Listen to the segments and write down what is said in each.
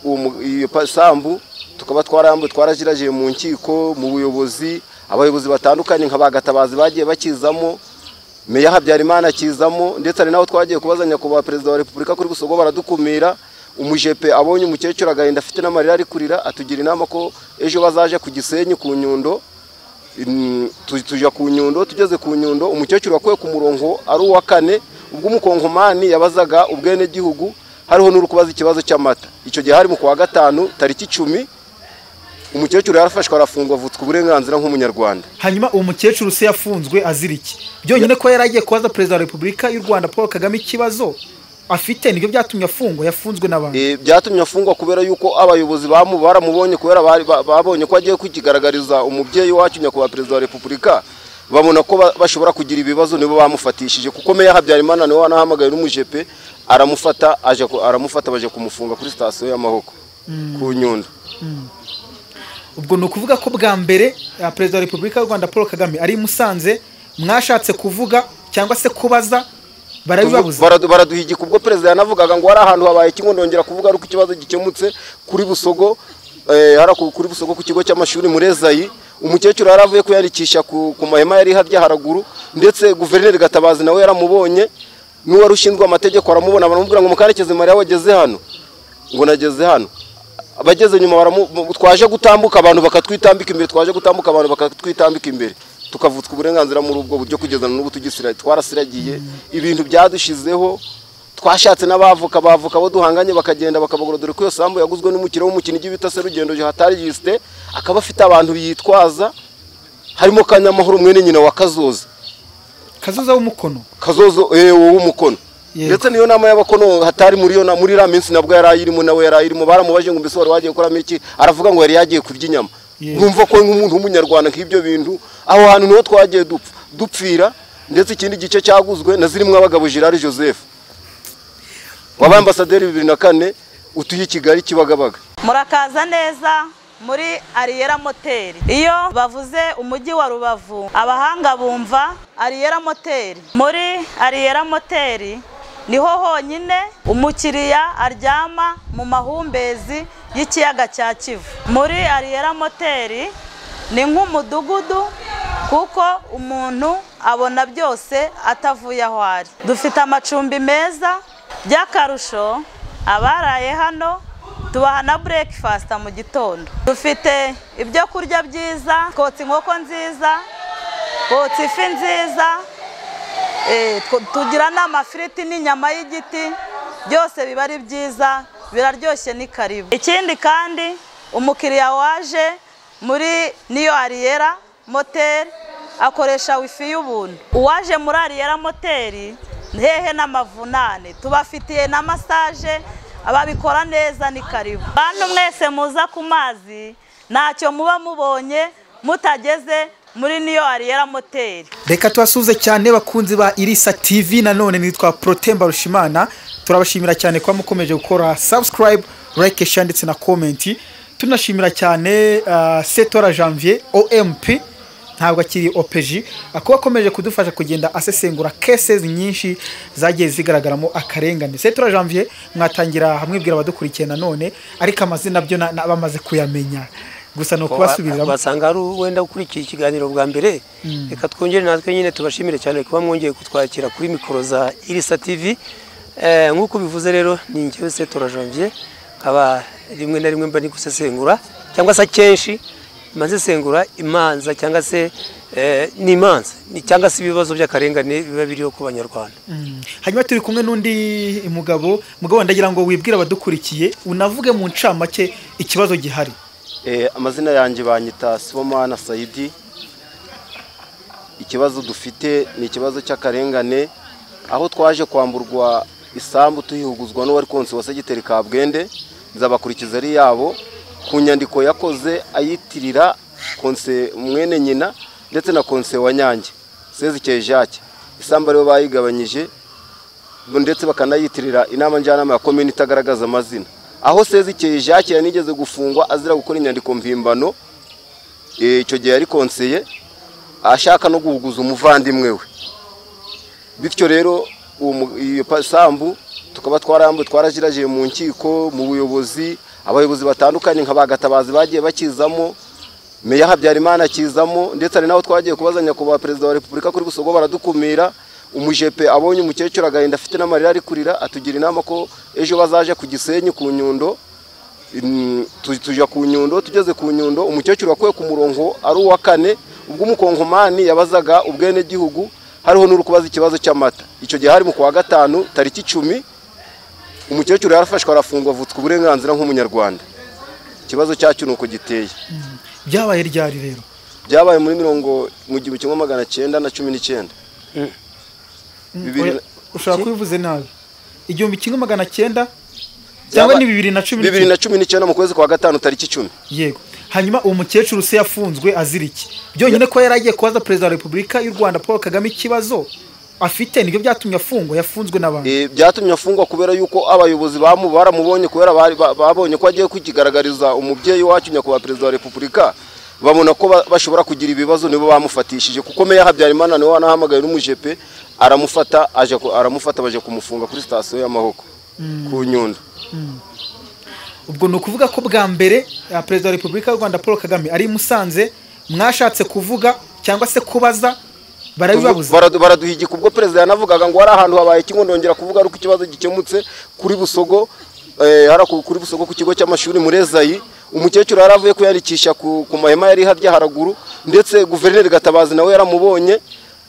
uwo mu- iyo pasambu tukaba twarambuye twarajiragiye mu nkiko mu buyobozi abayobozi batandukanye nka ba gatabazi bagiye bakizamo meya habyarimana akizamo ndetse hari n'aho twagiye kubaza nyakubahwa perezida wa repubulika kuri busogo baradukumira umujepe abonye umukecuru agahinda afite n'amarira ari kurira atugira inama ko ejo bazaje ku gisenyi ku nyundo Mm, tu- tujya ku nyundo tugeze ku nyundo umukecuru wakuwe ku murongo ari uwa kane ubwo umukonkomani yabazaga ubwenegihugu hariho n'uri kubaza ikibazo cy'amata icyo gihe hari mu kwa gatanu tariki icumi umukecuru yarafashwe arafungwa avutswa uburenganzira nk'umunyarwanda hanyuma uwo mukecuru se yafunzwe azira iki byonyine ko yari agiye kubaza perezida wa repubulika y'u rwanda paul kagame ikibazo afite nibyo byatumye afungwa yafunzwe n'abantu E, byatumye afungwa kubera yuko abayobozi bamu baramubonye kubera bari- ba- babonye ko agiye kwikigaragariza umubyeyi wacu nyakubahwa perezida wa repubulika babona ko ba- bashobora kugira ibibazo nibo bamufatishije kuko meya habyarimana niwe wanahamagaye n'umujepe aramufata aje ku- aramufata baje kumufunga kuri sitasiyo y'amahoko ku nyundo ubwo ni ukuvuga ko bwa mbere eh, perezida wa repubulika y'u rwanda paul kagame ari i musanze mwashatse kuvuga cyangwa se kubaza barabibabuza Baradu- baraduhigika ubwo perezida yanavugaga ngo hari ahantu habaye kimwe ndongera kuvuga ariko ikibazo gikemutse kuri busogo eh, hara ku- kuri busogo ku kigo cy'amashuri muri ezayi umukecuru yari avuye kuyandikisha ku, ku mahema yari harya haraguru ndetse guverineri gatabazi nawe yaramubonye n'uwari ushinzwe amategeko aramubona baramubwira ngo mukarekezi mariya wageze hano ngo nageze hano abageze nyuma baramu- mu- twaje gutambuka abantu bakatwitambika imbere twaje gutambuka abantu bakatwitambika imbere tukavutswa uburenganzira muri ubwo buryo kugeza na n'ubu tugisira twarasiragiye ibintu byadushizeho twashatse n'abavoka bavoka abo duhanganye bakagenda bakabagura dore ko iyo sambu yaguzwe n'umukire w'umukinnyi bita Serugendo Hatari Justin akaba afite abantu yitwaza harimo Kanyamahoro mwene nyina wa Kazoza kazoza w'umukono kazozo eh, wowe umukono Yego. ndetse niyo nama y'abakono hatari muri yo na- muri iriya minsi nabwo yari ayirimo nawe yari ayirimo baramubaje ngo mbese wari wagiye kuramo iki aravuga ngo yari yagiye kurya inyama Yego. nkumva ko nk'umuntu w'umunyarwanda nk'ibyo bintu aho hantu niho twagiye dupfa dupfira ndetse ikindi gice cyaguzwe na zirimo abagabo Gerard Joseph wabaye ambasaderi bibiri na kane utuye i Kigali Kibagabaga murakaza neza muri ariyera moteri iyo bavuze umujyi wa rubavu abahanga bumva ariyera moteri muri ariyera moteri niho honyine umukiriya aryama mu mahumbezi y'ikiyaga cya kivu muri ariyera moteri ni nk'umudugudu kuko umuntu abona byose atavuye aho ari dufite amacumbi meza by'akarusho abaraye hano tubaha na breakfast mu gitondo dufite ibyo kurya byiza twotsa inkoko nziza twotsa ifi nziza eh, tw- tugira n'amafiriti n'inyama y'igiti byose biba ari byiza biraryoshye ni karibu ikindi kandi umukiriya waje muri niyo ariyera moteri akoresha wifi y'ubuntu uwaje muri ariyera moteri hehe n'amavunane tubafitiye na masaje ababikora neza ni karibu bantu mwese muza ku mazi ntacyo muba mubonye mutageze muri niyo ariyera moteri reka tubasuhuze cyane bakunzi ba irisa tv nanone nitwa protemba rushimana turabashimira cyane kuba mukomeje gukora subscribe like share ndetse na comment tunashimira cyane ah, setora janvier omp ntabwo akiri opeji kuba akomeje kudufasha kugenda asesengura cases nyinshi zagiye zigaragaramo akarengane setora janvier mwatangira mwibwira abadukurikiye nanone ariko amazina byo na- na- bamaze kuyamenya gusa ni ukubasubiriramo basanga ari wenda ukurikiye ikiganiro bwa mbere reka twongere natwe nyine tubashimire cyane kuba mwongeye kutwakira kuri mikoro za irisa tv Eh, nk'uko bivuze rero ni njyewe setora janvier nkaba rimwe na rimwe mba ni gusesengura cyangwa se akenshi mba nsesengura imanza cyangwa se eh, n'imanza ni- cyangwa se ibibazo by'akarengane biba biriho ku banyarwanda Mm. hanyuma turi kumwe n'undi mugabo mugabo ndagira ngo wibwire abadukurikiye unavuge mu ncamake ikibazo gihari Eh, amazina yanjye banyita Sibomana Saidi ikibazo dufite ni ikibazo cy'akarengane aho twaje kwamburwa isambu tuhihuguzwa n'uwari konsi wa segiteri Kabwende nzabakurikiza ari yabo ku nyandiko yakoze ayitirira konse mwene nyina ndetse na konse wa Nyange Sezikeye Jacques isambu aribo bayigabanyije ndetse bakanayitirira inama njyanama ya komini itagaragaza amazina aho sezikeye jacques yanigeze gufungwa azira gukora inyandiko mpimbano eh, icyo gihe yari konseye ashaka no guhuguza umuvandimwe we bityo rero uwo mu- iyo pasambu tukaba twarambuye twarajiragiye mu nkiko mu buyobozi abayobozi batandukanye nka bagatabazi bagiye bakizamo meya habyarimana akizamo ndetse hari n'aho twagiye kubaza nyakubahwa perezida wa repubulika kuri busogo baradukumira umujepe abonye umukecuru agahinda afite n'amarira ari kurira atugira inama ko ejo bazaje ku gisenyi ku nyundo Mm, tu- tujya ku nyundo tugeze ku nyundo umukecuru wakuwe ku murongo ari uwa kane ubwo umukonkomani yabazaga ubwenegihugu hariho n'uri kubaza ikibazo cy'amata icyo gihe hari mu kwa gatanu tariki icumi umukecuru yarafashwe arafungwa avutswa uburenganzira nk'umunyarwanda ikibazo cyacu ni uko giteye byabaye ryari rero byabaye muri mirongo mu gihumbi kimwe magana cyenda na cumi n'icyenda Bibiri na- ushobora kubivuze nabi igihumbi kimwe magana cyenda cyangwa Byaba- ni bibiri na cumi bibiri n'icyenda na cumi n'icyenda mu kwezi kwa gatanu tariki icumi yego hanyuma uwo mukecuru se yafunzwe azira iki byonyine ko yari agiye kubaza perezida wa repubulika y'u rwanda paul kagame ikibazo afite nibyo byatumye afungwa yafunzwe n'abantu Eh, byatumye afungwa kubera yuko abayobozi bamu baramubonye kubera bari- ba- babonye ko agiye kwigaragariza umubyeyi wacu nyakubahwa perezida wa repubulika babona ko ba- bashobora kugira ibibazo nibo bamufatishije kuko meya habyarimana niwe wanahamagaye n'umujepe aramufata aje ku- aramufata baje kumufunga kuri sitasiyo y'amahoko ku nyundo ubwo ni ukuvuga ko bwa mbere ah, perezida wa repubulika y'u rwanda paul kagame ari i musanze mwashatse kuvuga cyangwa se kubaza barabibabuza Baradu- baraduhigika ubwo perezida yanavugaga ngo hari ahantu habaye kimwe ndongera kuvuga ari uko ikibazo gikemutse kuri busogo eh, hari ku- kuri busogo ku kigo cy'amashuri muri ezayi umukecuru yari avuye kwiyandikisha ku, ku mahema yari harya haraguru ndetse guverineri gatabazi nawe yaramubonye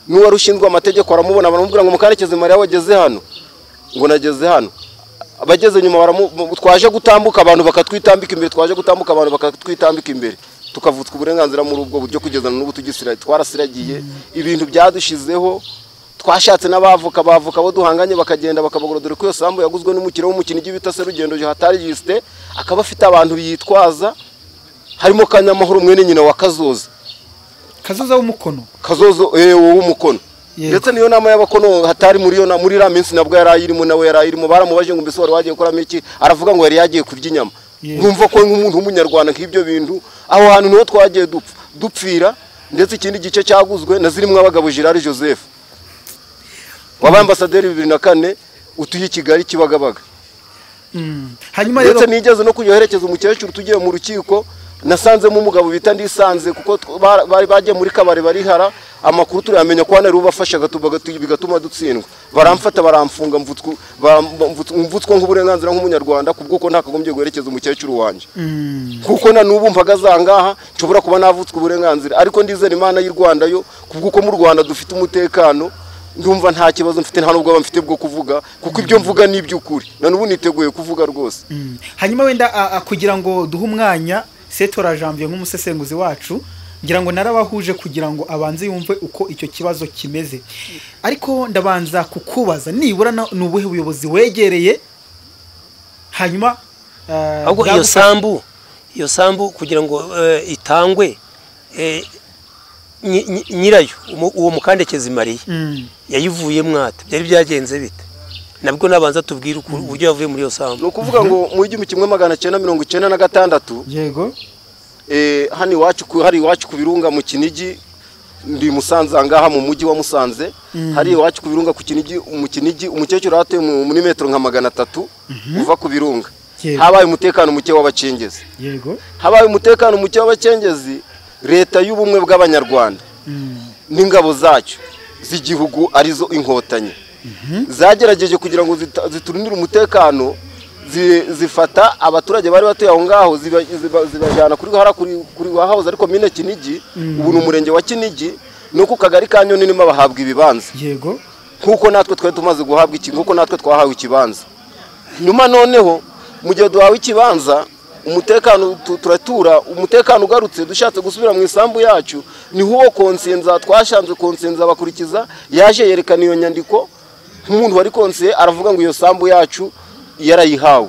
n'uwari ushinzwe amategeko aramubona baramubwira ngo mukarekeze mariya wageze hano ngo nageze hano abageze nyuma baramu- mu- twaje gutambuka abantu bakatwitambika imbere twaje gutambuka abantu bakatwitambika imbere tukavutswa uburenganzira muri ubwo buryo kugeza na n'ubu tugisira twarasiragiye ibintu byadushizeho twashatse n'abavoka bavoka bo duhanganye bakagenda bakabagura dore ko iyo sambu yaguzwe n'umukino w'umukinnyi bita serugendo hatari yisite akaba afite abantu biyitwaza harimo kanyamahoro mwene nyina wa kazoza kazoza w'umukono kazozo eh w'umukono Yego. ndetse niyo nama y'abakono hatari muri yo na- muri iriya minsi nabwo yari ayirimo nawe yari ayirimo baramubaje ngo mbese wari wagiye kuramo iki aravuga ngo yari yagiye kurya inyama Yego. nkumva ko nk'umuntu w'umunyarwanda nk'ibyo bintu aho hantu niho twagiye dupfa dupfira ndetse ikindi gice cyaguzwe na zirimo abagabo Gerard Joseph wabaye ambasaderi bibiri na kane utuye i Kigali Kibagabaga Mm. hanyuma rero ndetse nigeze no kuyohereza umukecuru tugiye mu rukiko nasanzemo umugabo bita ndisanze kuko tw- ba- bari bagiye muri kabari barihara amakuru turayamenya ko hano ari ubafashaga bigatuma dutsindwa baramfata baramfunga mvutswa- baram- mvutswa mvutswa nk'uburenganzira nk'umunyarwanda ku bw'uko ntakagombye guherekeza umukecuru wanjye kuko na n'ubu mvaga zangaha nshobora kuba navutswa uburenganzira ariko ndizera imana y'u rwanda yo ku bw'uko mu rwanda dufite umutekano ndumva nta kibazo mfite nta n'ubwoba mfite bwo kuvuga kuko ibyo mvuga ni iby'ukuri na n'ubu niteguye kuvuga rwose Mm. hanyuma wenda a- a- kugira ngo duhe umwanya setora janvier nk'umusesenguzi wacu ngira ngo narabahuje kugira ngo abanze yumve uko icyo kibazo kimeze ariko ndabanza kukubaza nibura na- ni ubuhe buyobozi wegereye hanyuma ah, ahubwo iyo bwagu- sambu iyo sambu kugira ngo eh, itangwe eh, nyi- nyi- nyirayo umu- uwo mukandekezi mariya Mm. yayivuye mwata byari byagenze bite nabwo nabanza tubwire uku- uburyo yavuye muri iyo ni sambu ukuvuga ngo mu igihumbi kimwe magana cyenda mirongo icyenda na gatandatu yego eh, hano iwacu ku- hari iwacu ku birunga mu kinigi ndi musanze ahangaha mu mujyi wa musanze hari iwacu ku birunga ku kinigi mu kinigi umukecuru yahatuye mu- muri metero nka magana atatu uva ku birunga Yego. habaye umutekano muke w'abacengezi yego habaye umutekano muke w'abacengezi leta y'ubumwe bw'abanyarwanda Mm. n'ingabo zacyo z'igihugu arizo inkotanyi zagerageje kugira ngo zita- ziturindire umutekano zi- zifata abaturage bari batuye aho ngaho ziba- ziba- zibajyana kuri hara kuri kuri wahahoze ariko mine kinigi ubu ni umurenge wa kinigi no ku kagari ka nyoni nimo bahabwa ibibanza yego nk'uko natwe twari tumaze guhabwa iki nk'uko natwe twahawe ikibanza nyuma noneho mu gihe duhawe ikibanza umutekano tu- turatura umutekano ugarutse dushatse gusubira mu isambu yacu niho uwo konsenza twashanze konsenza bakurikiza yaje yerekana iyo nyandiko nk'umuntu wari konsiye aravuga ngo iyo sambu yacu yarayihawe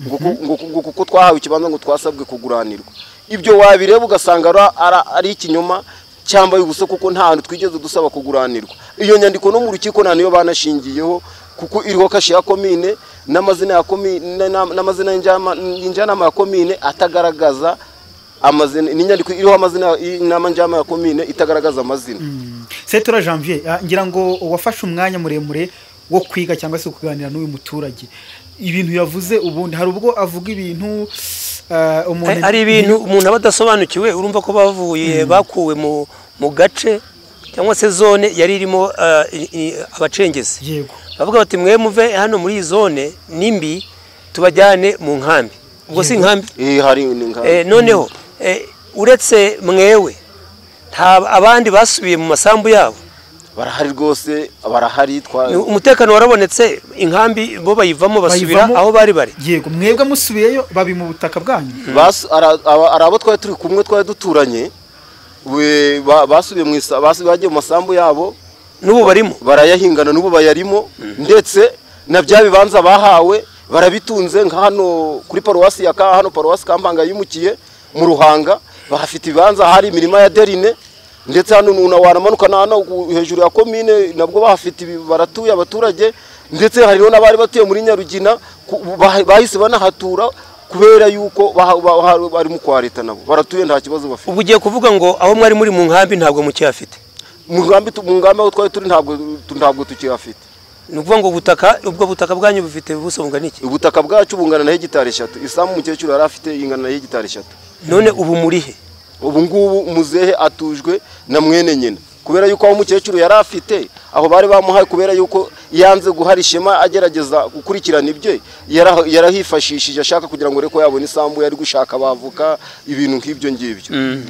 ngo ku- ngo ku- ngo kuko twahawe ikibanza ngo twasabwe kuguranirwa ibyo wabireba ugasanga ara- ara- ari ikinyoma cyambaye ubusa kuko nta hantu twigeze dusaba kuguranirwa iyo nyandiko no mu rukiko nta niyo banashingiyeho kuko iriho kashe ya komine n'amazina ya komine na- n'amazina y'injama- y'injyanama ya komine atagaragaza amazina n'inyandiko iriho amazina y'inama njyama ya komine itagaragaza amazina setora janvier ah, ngira ngo wafashe umwanya muremure wo kwiga cyangwa se kuganira n'uyu muturage ibintu yavuze ubundi hari ubwo avuga ibintu eh, umuntu hari ibintu umuntu aba adasobanukiwe urumva ko bavuye bakuwe mu mu gace cyangwa se zone yari irimo eh, i- i- abacengezi yego bavuga bati mwe muve hano muri iyi zone nimbi tubajyane mu nkambi ubwo si inkambi Eh, hari ni nka- Eh, noneho eh, uretse mwewe nta abandi basubiye mu masambu yabo barahari rwose barahari twa umutekano warabonetse inkambi bo bayivamo basubira Bayivamo. aho bari bari yego mwebwe musubiyeyo babi mu butaka bwanyu Basu- ara- aba- ari abo twari turi kumwe twari duturanye we- ba- basubiye mu isa- basu- bagiye mu masambu yabo n'ubu barimo barayahingana n'ubu bayarimo ndetse na bya bibanza bahawe barabitunze nka hano kuri paruwasi ya Ka- hano paruwasi kampanga yimukiye mu ruhanga bahafite ibibanza hari imirima ya derine ndetse hano umuntu wanamanuka na hano gu- hejuru ya komine nabwo bahafite ibi- baratuye abaturage ndetse hariho n'abari batuye muri nyarugina ku- bah- bahise banahatura kubera yuko baha- baha- barimo kwa leta nabo baratuye nta kibazo bafite ubu ugiye kuvuga ngo aho mwari muri mu nkambi ntabwo mukiyafite mu ngambi tu- mu ngambi aho twari turi ntabwo tu- ntabwo tukihafite ni ukuvuga ngo ubutaka ubwo butaka bwanyu bufite ubuso bungana iki ubutaka bwacu bungana na hegitari eshatu isambu umukecuru yari afite ingana na hegitari eshatu none ubu murihe ubu ngubu umuzehe atujwe na mwene nyina kubera yuko aho umukecuru yari afite aho bari bamuhaye kubera yuko yanze guhara ishema agerageza gukurikirana ibye yara- yarahifashishije ashaka kugira ngo areko yabona isambu yari gushaka bavuka ibintu nk'ibyo ngibyo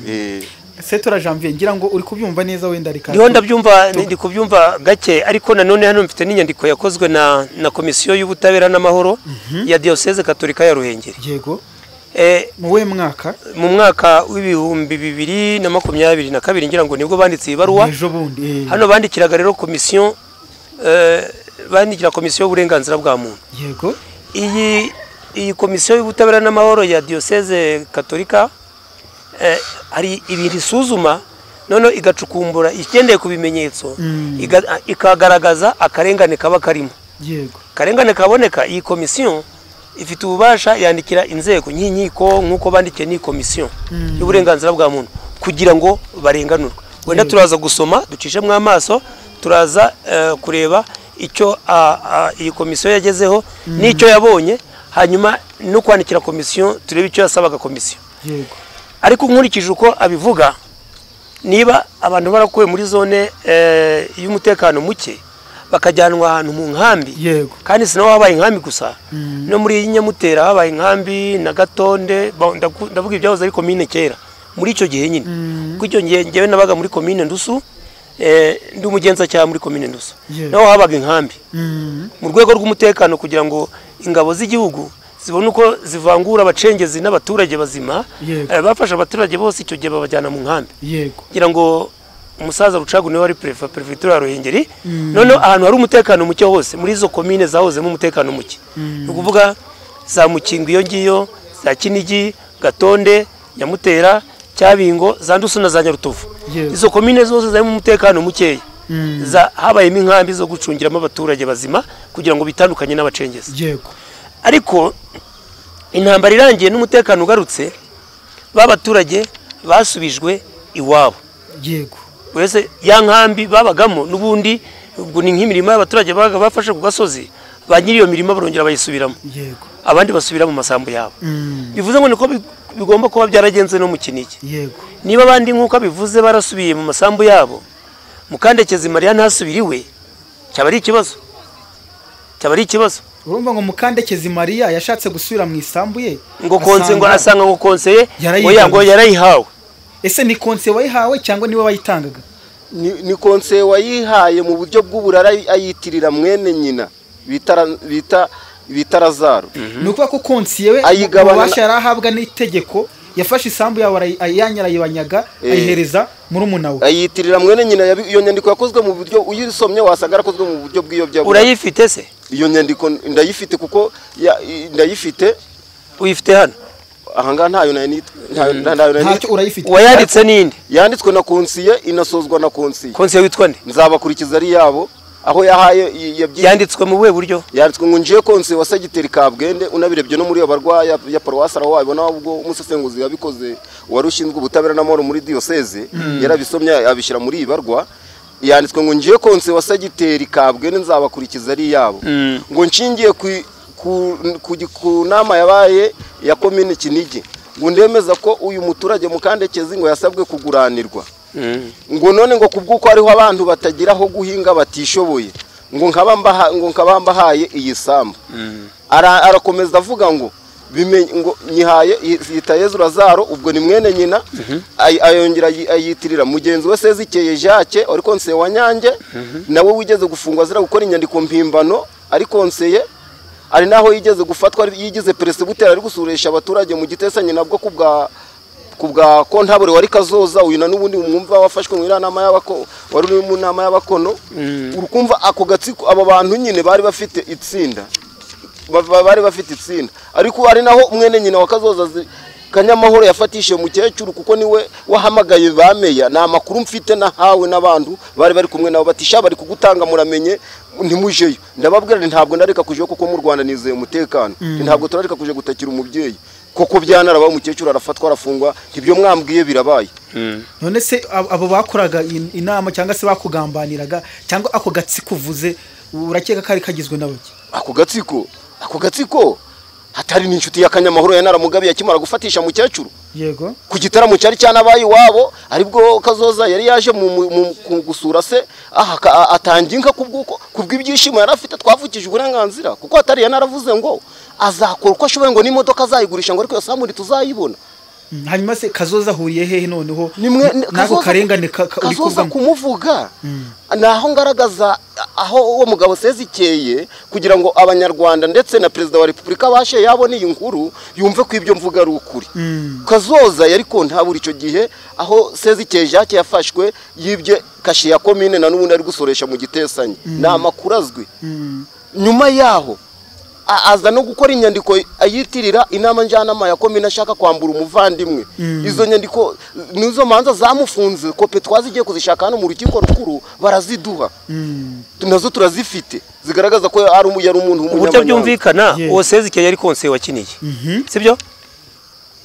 Eh, setora janvier ngira ngo uri kubyumva neza wenda reka ndiho ndabyumva ndi kubyumva gake ariko nanone hano mfite n'inyandiko yakozwe na na komisiyo y'ubutabera n'amahoro ya diyoseze katolika ya ruhengeri yego Eh, mu we mwaka mu mwaka w'ibihumbi bibiri na makumyabiri na kabiri ngira ngo nibwo banditse iyi baruwa ejo bundi eh, hano bandikiraga rero komisiyo eh, bandikira komisiyo y'uburenganzira bwa muntu yego iyi iyi komisiyo y'ubutabera n'amahoro ya diyoseze katolika eh, hari ibintu isuzuma noneho igacukumbura igendeye ku bimenyetso Mm. iga- ikagaragaza akarengane kaba karimo yego akarengane kaboneka iyi komisiyo ifite ububasha yandikira inzego nk'inkiko nk'uko bandikiye n'iyi komisiyo y'uburenganzira bwa muntu kugira ngo barenganurwe wenda Yego. turaza gusoma ducishemo amaso turaza eh, kureba icyo ah, ah, iyi komisiyo yagezeho n'icyo yabonye hanyuma no kwandikira komisiyo turebe icyo yasabaga komisiyo yego ariko nkurikije uko abivuga niba abantu barakuwe muri zone eh, y'umutekano muke bakajyanwa ahantu mu nkambi Yego. kandi si naho habaye inkambi gusa Mm. no muri nyamutera habaye inkambi na gatonde ba- ndaku- ndavuga ibyahoze ari komine kera muri icyo gihe nyine Mm. kuko icyo gihe njyewe nabaga muri komine ndusu eh, ndi umugenzacyaha muri komine ndusu Yego. naho habaga inkambi Mm, mu rwego rw'umutekano kugira ngo ingabo z'igihugu zibone uko zivangura abacengezi n'abaturage bazima Yego. eh, bafashe abaturage bose icyo gihe babajyana mu nkambi yego kugira ngo umusaza rucagu niwe wari perefe perefegitura ya ruhengeri Mm. noneho ahantu hari umutekano muke hose muri izo komine zahozemo umutekano muke Mm. ni ukuvuga za mukingo iyo ngiyo za kinigi gatonde nyamutera cyabingo za ndusu na za nyarutovu Yego. izo komine zose zarimo umutekano mukeya Mm. za habayemo inkambi zo gucungiramo abaturage bazima kugira ngo bitandukanye n'abacengezi yego ariko intambara irangiye n'umutekano ugarutse b'abaturage basubijwe iwabo yego buri wese ya nkambi babagamo n'ubundi ubwo ni nk'imirima y'abaturage babaga bafashe ku gasozi ba nyiri iyo mirima barongera bayisubiramo yego abandi basubira mu masambu yabo Mm, bivuze ngo niko bi- bigomba kuba byaragenze no mu kinigi yego niba abandi nk'uko abivuze barasubiye mu masambu yabo mukandekezi mariya ntasubire iwe cyaba ari ikibazo cyaba ari ikibazo urumva ngo mukandekezi mariya yashatse gusubira mu isambu ye ngo konse ngo asanga- asanga ngo konseye Yarayihawe. oya ngo yarayihawe ese ni konse wayihawe cyangwa niwe wayitangaga ni ni konseye wayihaye mu buryo bw'uburara ayitirira mwene nyina bitara- bita bitarazaro ni ukuvuga ko konsiye we Ayigabana- ububasha yari ahabwa n'itegeko yafashe isambu yawe arayi- ayijyanye arayibanyaga Eh. ayihereza murumuna we ayitirira mwene nyina yabi- iyo nyandiko yakozwe mu buryo uyisomye wasanga yarakozwe mu buryo bw'iyobyabura urayifite se iyo nyandiko ndayifite kuko ya- i- ndayifite uyifite hano ahangaha ntayo nari nit- ntayo- ntayo nari ntacyo nit- urayifite uwayanditse ninde yanditswe na konsiye inasozwa na konsiye konseye witwa nde nzabakurikiza ari yabo aho yahaye i- yabyi- yanditswe mu buhe buryo yanditswe ngo njiye konsiye wa segiteri kabwende unabirebye no muri iyo barwayi ya- ya paruwasi araho wabibona ubwo umusesenguzi yabikoze wari ushinzwe ubutabera n'amahoro muri diyoseze yarabisomye abishyira muri iyi barwa yanditswe ngo njiye konsiye wa segiteri kabwende nzabakurikiza ari yabo Mm. ngo nshingiye ku i- ku, ku, gi- ku nama yabaye ya komini kinigi ngo ndemeza ko uyu muturage mukandekezi ngo yasabwe kuguranirwa Mm. ngo none ngo kubw'uko hariho abantu batagira aho guhinga batishoboye ngo nkaba mbaha- ngo nkaba mbahaye iyi sambu Mm. Ara- arakomeza avuga ngo bimenye ngo nyihaye yita yezu razaro ubwo ni mwene nyina ay- ayongera ayi- ayitirira mugenzi we sezikeye jacques wari konseye wa nyange nawe wigeze gufungwa azira gukora inyandiko mpimbano ari konseye hari n'aho yigeze gufatwa ari- yigize peresibuteri ari gusuresha abaturage mu gitesanye nabwo ku bwa ku bwa kontabure wari kazoza uyu na n'ubundi mwumva wafashwe mu nama y'abako wari uri mu nama y'abakono Mm. urukumva ako gatsiko abo bantu nyine bari bafite itsinda ba- ba- bari bafite itsinda ariko ari naho mwene nyina wa kazoza zi- kanyamahoro yafatishije mukecuru kuko niwe wahamagaye ba meya ni amakuru mfite nahawe n'abantu bari bari kumwe nabo bati sha bari kugutanga muramenye ntimujeyo ndababwira nti ntabwo ndareka kujeyo kuko mu rwanda nizeye umutekano Nti ntabwo turareka kuja gutakira umubyeyi koko byanarabaye umukecuru arafatwa arafungwa ibyo mwambwiye birabaye Mm. none se ab- abo bakoraga in- inama cyangwa se bakugambaniraga cyangwa ako gatsiko uvuze urakeka ko ari kagizwe n'abaki ako gatsiko ako gatsiko hatari n'inshuti ya kanyamahoro ya naramugabe yakimara gufatisha mukecuru yego ku gitaramo cyari cyanabaye iwabo aribwo kazoza yari yaje mu- mu- mu- ku- gusura se aha aka- a- atanga inka kubw'uko kubw'ibyishimo yari afite twavukije uburenganzira kuko hatari yari naravuze ngo azakora uko ashoboye ngo n'imodoka azayigurisha ngo ariko iyo samuri tuzayibona Mm, hanyuma se kazoza ahuriye hehe noneho nimwe n- n'ako karengane ka- ka- uri kazoza kuvamo kumuvuga ni aho ngaragaza aho uwo mugabo sezikeye kugira ngo abanyarwanda ndetse na perezida wa repubulika bashe yabona iyi nkuru yumve ko ibyo mvuga ari ukuri Mm. kazoza yari kontabura icyo gihe aho sezikeye jacques yafashwe yibye kashe ya komine na n'ubundi ari gusoresha mu gitesanye ni amakuru azwi Mm. nyuma yaho a- aza no gukora inyandiko ayitirira inama njyanama ya komine ashaka kwambura umuvandimwe izo nyandiko nizo manza zamufunze kope twazigiye kuzishaka hano mu rukiko rukuru baraziduha Mm. nazo turazifite zigaragaza ko ari umu- yari umuntu uburyo w'umunyamanyanga byumvikana Yeah. uwo sezikeye yari konseye wa kinigi sibyo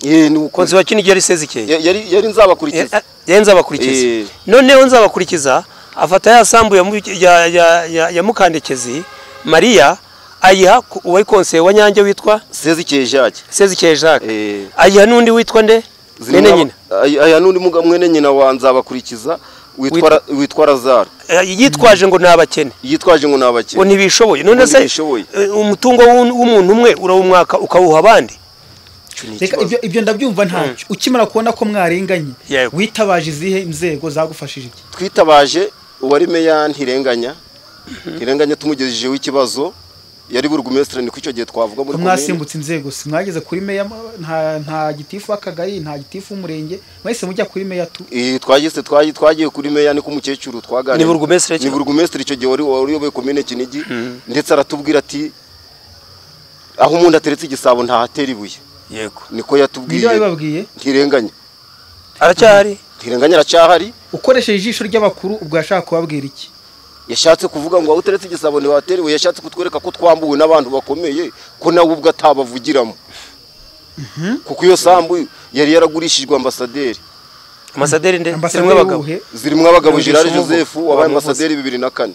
Eh, ni uko- konseye wa kinigi yari sezikeye Ya- yari yari nzabakurikiza yari nzabakurikiza Eh. noneho nzabakurikiza afata ya sambu ya mu- ya- ya- ya- ya mukandekezi mariya ayiha ku- uwari konseye wa nyange witwa sezikeye jacques sezikeye Eh. jacques ayiha n'undi witwa nde mwene nyina aya n'undi muga- mwene nyina wa nzabakurikiza witwa Ra- witwa razaro Eh, yitwaje ngo ni abakene yitwaje ngo ni ngo abakene ntibishoboye none Ngo se ntibishoboye. eh, umutungo w'un- w'umuntu umwe urawumwaka ukawuha abandi Icyo ni reka ikibazo. ibyo- ibyo ndabyumva ntacyo ukimara kubona ko mwarenganye Yego. witabaje izihe inzego zagufashije iki twitabaje uwari meya ntirenganya ntirenganya tumugejejeho ikibazo yari burugumesitiri ni ko icyo gihe twavuga muri ko komine mwasimbutse inzego si mwageze kuri meya nta nta gitifu w'akagari nta gitifu w'umurenge mwahise mujya kuri meya tu Eh, twageze twagiye twagiye kuri meya ni ko umukecuru twaganiriye Ni burugumesitiri ki- ni burugumesitiri icyo gihe wari wari uyoboye komine kinigi ndetse aratubwira ati aho umuntu ateretse igisabo ntahatera ibuye yego niko nibyo yatubwiye babibabwiye ntirenganya aracyari ntirenganya aracyahari ukoresheje ijisho ry'abakuru ubwo yashaka kubabwira iki yashatse kuvuga ngo aho uteretse igisabo ntiwatera ibuye yashatse kutwereka ko twambuwe n'abantu bakomeye ko nawe ubwo atabavugiramo kuko iyo sambu yari yaragurishijwe ambasaderi amasaderi nde zirimo ambasaderi abagabo w'ubuhe zirimo abagabo Yumvise gerard umuvugo. joseph wabaye Wamuvuze. ambasaderi bibiri na kane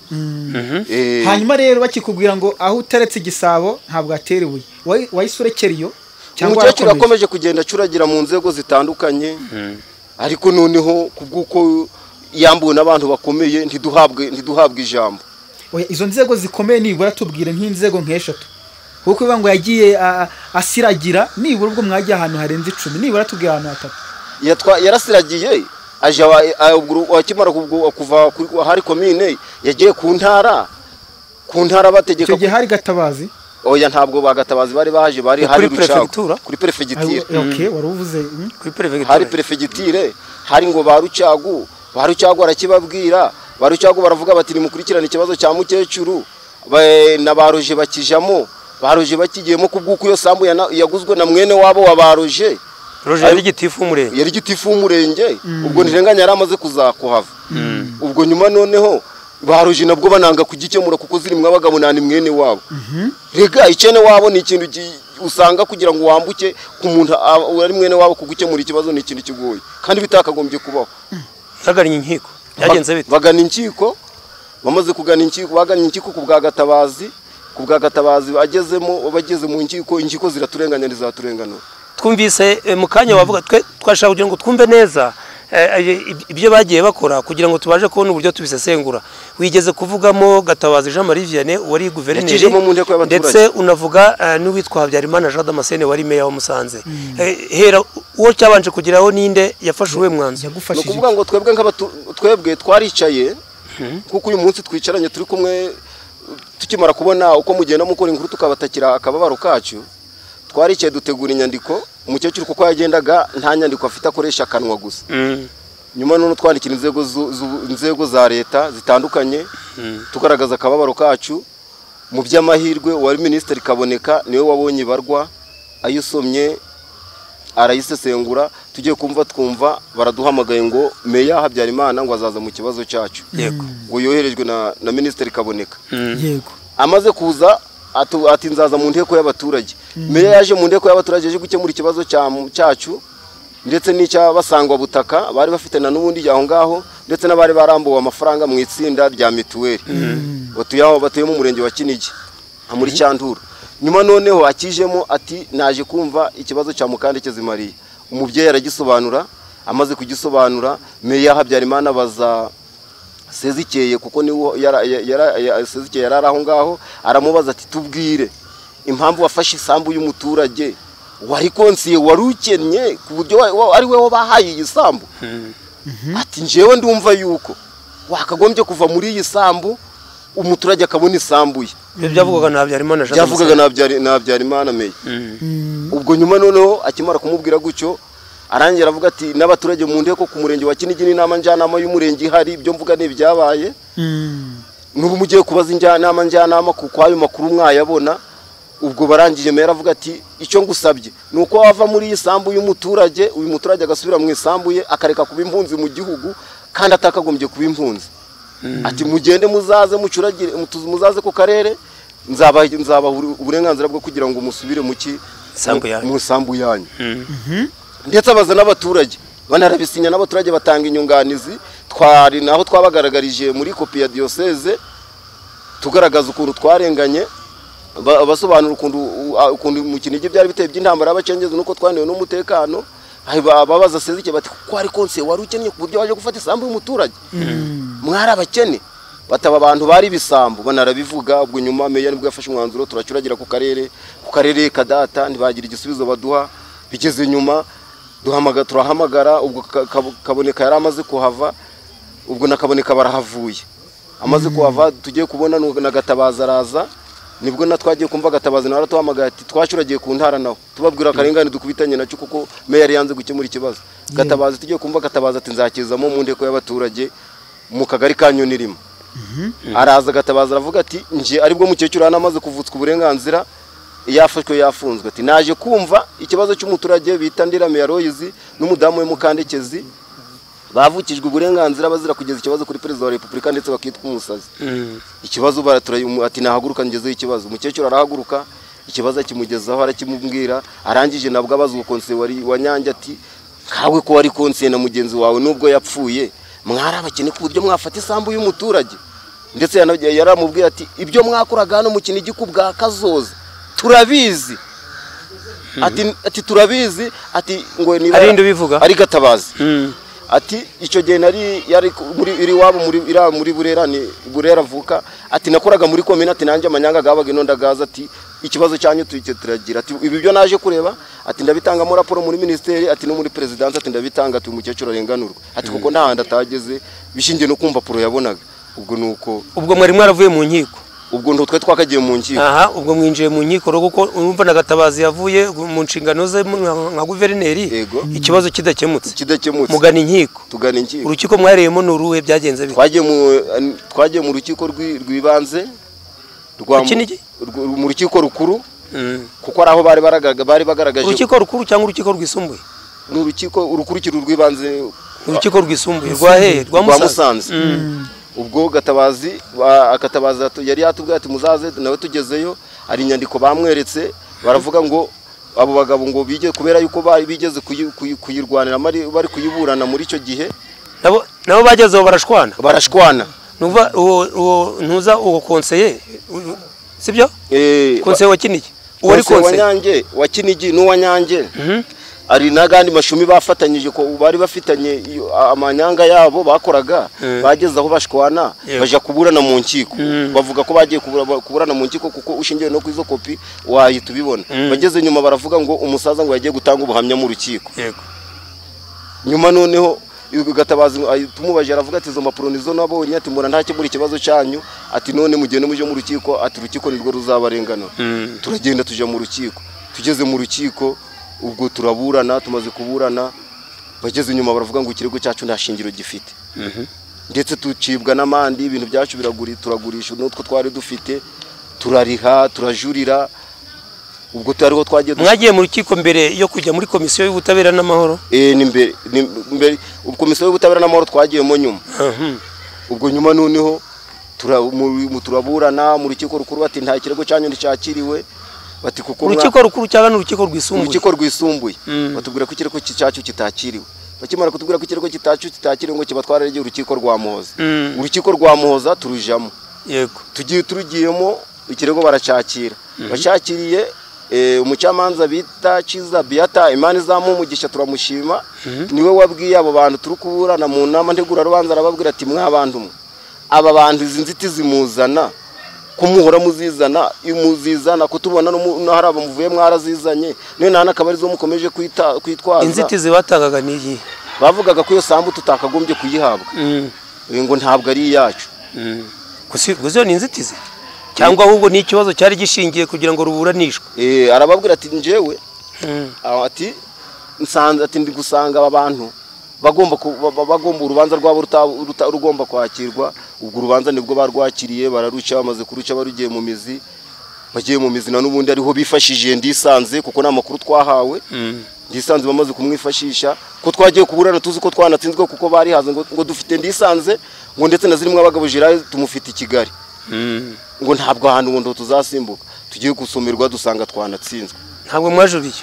Eh, hanyuma rero bakikubwira ngo aho uteretse igisabo ntabwo atera ibuye Wayi- wahise urekera iyo cyangwa umukecuru warakomeje? yakomeje kugenda acuragira mu nzego zitandukanye ariko noneho kubw'uko yambuwe n'abantu bakomeye ntiduhabwe ntiduhabwe ijambo Oya, izo nzego zikomeye nibura tubwire nk'inzego nk'eshatu kuko bivuga ngo yagiye a- asiragira nibura ubwo mwagiye ahantu harenze icumi nibura tubwire ahantu hatatu Yatwa- yarasiragiye aje awa- a- ubwo- akimara kubwo- kuva kuri- ahari komine yagiye ku ntara ku ntara bategeka icyo gihe hari gatabazi oya ntabwo bagatabazi bari baje bari Kuri hari rucagu perefegitura? kuri perefegitura Ah, okay, wari uvuze mm. kuri perefegitura hari perefegitire hari ngo ba rucagu ba rucagu barakibabwira ba rucagu baravuga bati nimukurikirane ikibazo cya mukecuru Ba- na ba roje bakijamo ba roje bakigiyemo kubw'uko iyo sambu yana- yaguzwe na mwene wabo wa ba roje roje yari gitifu w'umurenge yari gitifu w'umurenge ubwo ntirenganya yari amaze kuzakuhava ubwo nyuma noneho ba roje nabwo bananga kugikemura kuko zirimo abagabo nani mwene wabo rega icyene wabo ni ikintu gi- usanga kugira ngo wambuke ku muntu a- uri mwene wabo kugukemura ikibazo ni ikintu kigoye kandi bitakagombye kubaho yagannye inkiko byagenze Ba- bite bagana inkiko bamaze kugana inkiko bagannye inkiko ku bwa gatabazi ku bwa gatabazi agezemo abageze mu nkiko inkiko ziraturenganya ntizaturenganura twumvise eh, mu kanya wavuga twe twashaka kugira ngo twumve neza eh, eh, ib- ibyo bagiye bakora kugira ngo tubashe kubona uburyo tubisesengura wigeze kuvugamo gatabazi jean marie vianney wari guverineri Yakijemo mu nteko y'abaturage. ndetse unavuga eh, n'uwitwa habyarimana jean damascene wari meya wa musanze Eh, hera uwo cyabanje kugeraho ninde yafashe uwe mwanzuro ni yagufashije ukuvuga ngo twebwe nk'abatu- twebwe twaricaye kuko uyu munsi twicaranye turi kumwe tukimara kubona uko mugenda mukora inkuru tukabatakira akababaro kacu twaricaye dutegura inyandiko umukecuru kuko yagendaga nta nyandiko afite akoresha akanwa gusa Mm. nyuma none twandikira inzego zu- zu- inzego za leta zitandukanye tugaragaza akababaro kacu mu by'amahirwe uwari minisitiri kaboneka niwe wabonye ibarwa ayisomye arayisesengura tugiye kumva twumva baraduhamagaye ngo meya habyarimana ngo azaza mu kibazo cyacu yego ngo yoherejwe na, na minisitiri kaboneka Mm. yego amaze kuza atu- ati nzaza mu nteko y'abaturage meya yaje mu nteko y'abaturage yaje gukemura ikibazo cya- cyacu ndetse n'icy'abasangwa butaka bari bafite na n'ubundi aho ngaho ndetse n'abari barambuwe amafaranga mu itsinda rya mituweli batuye aho batuye mu murenge wa kinigi nka muri cyanduru nyuma noneho akijemo ati naje kumva ikibazo cya mukandekezi mariya umubyeyi aragisobanura amaze kugisobanura meya habyarimana baza sezikeye kuko niwo yara- ya- yara- ya- sezikeye yari ari aho ngaho aramubaza ati tubwire impamvu wafashe isambu y'umuturage wari konsiye wari ukennye ku buryo wa- wa- ari we bahaye iyi sambu ati njyewe ndumva yuko wakagombye kuva muri iyi sambu umuturage akabona isambu ye ibyo byavugwaga na habyarimana jean byavugaga damascene na Habyari- na habyarimana meya Mm. ubwo nyuma noneho akimara kumubwira gutyo arangira avuga ati n'abaturage mu nteko ku murenge wa kinigi n'inama njyanama y'umurenge ihari ibyo mvuga ni ibyabaye Mm. nubu mugiye kubaza injyanama njyanama kuko ayo makuru mwayabona ubwo barangije meya aravuga ati icyo ngusabye ni uko wava muri iyi sambu y'umuturage uyu muturage agasubira mu isambu ye akareka kuba impunzi mu gihugu kandi atakagombye kuba impunzi ati mugende muzaze mucuragire mutu- muzaze ku karere nzabaha nzabaha uru- uburenganzira bwo kugira ngo musubire mu ki Isambu yanyu. mu isambu yanyu Mm. ndetse abaza n'abaturage banarabisinya n'abaturage batanga inyunganizi twari naho twabagaragarije muri kopi ya diyoseze tugaragaza ukuntu twarenganye ba- basobanura ukuntu u- a- ukuntu mu kinigi byari biteye by'intambara y'abacengezi nuko twananiwe n'umutekano Ahi ba- babaza sezike bati kuko wari konse wari ukennye ku buryo waje gufata isambu y'umuturage mwari abakene bataba abantu bari ibisambu banarabivuga ubwo nyuma meya nibwo yafashe umwanzuro turacuragira ku karere ku karere kadata ntibagira igisubizo baduha bigeze nyuma duhamaga turahamagara ubwo Ka- Kab- kaboneka yari amaze kuhava ubwo na kaboneka barahavuye amaze kuhava tugiye kubona nu- na gatabaza araza nibwo na twagiye kumva gatabazi nawe aratuhamagaye ati twacuragiye ku ntara nawe tubabwira akarengane dukubitanye nacyo kuko meya yari yanze gukemura ikibazo gatabazi tugiye kumva gatabazi ati nzakizamo mu nteko y'abaturage mu kagari ka nyonirima araza gatabaza aravuga ati nje aribwo mukecuru hano amaze kuvutswa uburenganzira yafashwe yafunzwe ati naje kumva ikibazo cy'umuturage bita ndirame ya royizi n'umudamu we mukandekezi bavukijwe uburenganzira bazira kugeza ikibazo kuri perezida wa repubulika ndetse bakitwa umusazi Mm. ikibazo baratura umu- ati nahaguruka ngezeho ikibazo umukecuru arahaguruka ikibazo akimugezaho arakimubwira arangije nabwo abaza uwo konsiye wari wa nyange ati nkawe ko wari konsiye na mugenzi wawe nubwo yapfuye mwari abakene ku buryo mwafata isambu y'umuturage ndetse yana- yaramubwiye ati ibyo mwakoraga hano mu kinigi ku bwa kazoza turabizi ati, ati turabizi ati ngo niba Ari nde ubivuga? ari gatabazi Mm. ati icyo gihe nari yari ku- muri iri wabo muri ira muri burera ni burera avuka ati nakoraga muri komine ati nanjye amanyanga gabaga ino ndagaza ati ikibazo cyanyu tujye turagira ati ibi byo naje kureba ati ndabitangamo raporo muri minisiteri ati no muri perezidansi ati ndabitanga ati uyu mukecuru arenganurwa ati kuko nta handi atageze bishingiye no kumva puro yabonaga ubwo ni uko ubwo mwari mwaravuye mu nkiko ubwo ni utwe twakagiye mu nkiko aha ubwo mwinjiye mu nkiko rero kuko urumva na gatabazi yavuye mu nshingano ze mu- nka guverineri Yego. ikibazo kidakemutse kidakemutse mugana inkiko tugana inkiko urukiko mwareyemo ni uruhe byagenze bite twagiye mu twagiye mu rukiko rw'i- rw'ibanze rwa mu- Kinigi? rw- mu rukiko rukuru Mm. kuko ari aho bari baragaragaje bari bagaragaje urukiko rukuru cyangwa urukiko rwisumbuye ni urukiko urukurikiro rw'ibanze urukiko rwisumbuye rwa hehe rwa rwa musanze musanze ubwo gatabazi ba- akatabazi atu- yari yatubwiye ati muzaze nawe tugezeyo hari inyandiko bamweretse baravuga ngo abo bagabo ngo bige kubera yuko bari bigeze kuyi- kuyi- kuyirwanira mari- bari kuyiburana muri icyo gihe nabo nabo bagezeho barashwana barashwana nuva uwo uwo ntuza uwo konseye u- u- sibyo Eh, konseye wa kinigi uwo ari Konse wa konseye nyange wa kinigi n'uwa nyange Mhm. hari n'agandi mashumi bafatanyije ko bari bafitanye iyo- a- amanyanga yabo bakoraga Eh. bageze aho bashwana Yego. baja kuburana mu nkiko Mm. bavuga ko bagiye kubura- ba- kuburana mu nkiko kuko ushingiye no ku izo kopi wahita ubibona Mm. bageze nyuma baravuga ngo umusaza ngo yagiye gutanga ubuhamya mu rukiko yego nyuma noneho gatabazi tumubajije aravuga ati izo mpapuro nizo nabonye ati mbona ntakemura ikibazo cyanyu ati none mugende muje mu rukiko ati urukiko nirwo ruzabarenganura Mm. turagenda tujya mu rukiko tugeze mu rukiko ubwo turaburana tumaze kuburana bageze inyuma baravuga ngo ikirego cyacu nta shingiro gifite ndetse tucibwa n'amande ibintu byacu biraguri turagurisha n'utwo twari dufite turariha turajurira ubwo turiho twagiye dushaka- mwagiye mu rukiko mbere yo kujya muri komisiyo y'ubutabera n'amahoro Eh, ni mbere ni mbere komisiyo y'ubutabera n'amahoro twagiyemo nyuma Mhm. ubwo nyuma noneho tura- mu- mu- turaburana mu rukiko rukuru bati nta kirego cyanyu nticyakiriwe bati kuko mwa- urukiko rukuru cyangwa ni urukiko rwisumbuye urukiko rwisumbuye Mm. batubwira ko ikirego ki- cyacu kitakiriwe bakimara kutubwira ko ikirego cyacu kitakiriwe ngo kibatwararege urukiko rwa muhoza Mm. urukiko rwa muhoza turujamo yego tugiye turugiyemo ikirego baracyakira bashakiriye eh, umucamanza bita Kiza Beata Imana izamuha umugisha turamushima niwe wabwiye abo bantu turi kuburana mu nama ntegurarubanza arababwira ati mwabantu mwe aba bantu izi nzitizi muzana ko muhora muzizana iyo muzizana kutubona no hari abamuvuye mwarazizanye niyo nta n'akaba arizo mukomeje kwita- kwitwaza inzitizi batangaga ni iyi bavugaga ko iyo sambu tutakagombye kuyihabwa Mm. Eh, ngo ntabwo ari iyacu Mm. gusa gusa iyo ni inzitizi cyangwa ahubwo ni ikibazo cyari gishingiye kugira ngo ruburanishwe Eh, arababwira ati njyewe Mm. aho ati nsanze ati ndi gusanga aba bantu bagomba ku- ba- ba- bagomba urubanza rwabo ruta- ruta- rugomba kwakirwa ubwo urubanza nibwo barwakiriye bararuca bamaze kuruca barugiye mu mizi bagiye mu mizi na n'ubundi ariho bifashishije ndisanze kuko ni amakuru twahawe Mm. ndisanze bamaze kumwifashisha ko twagiye kuburana tuzi ko twanatsinzwe kuko barihaze ngo, ngo dufite ndisanze ngo ndetse na zirimo abagabo Gerard tumufite i Kigali Mm. ngo ntabwo ahantu ngo ndo tuzasimbuka tugiye gusomerwa dusanga twanatsinzwe ntabwo mwajuriye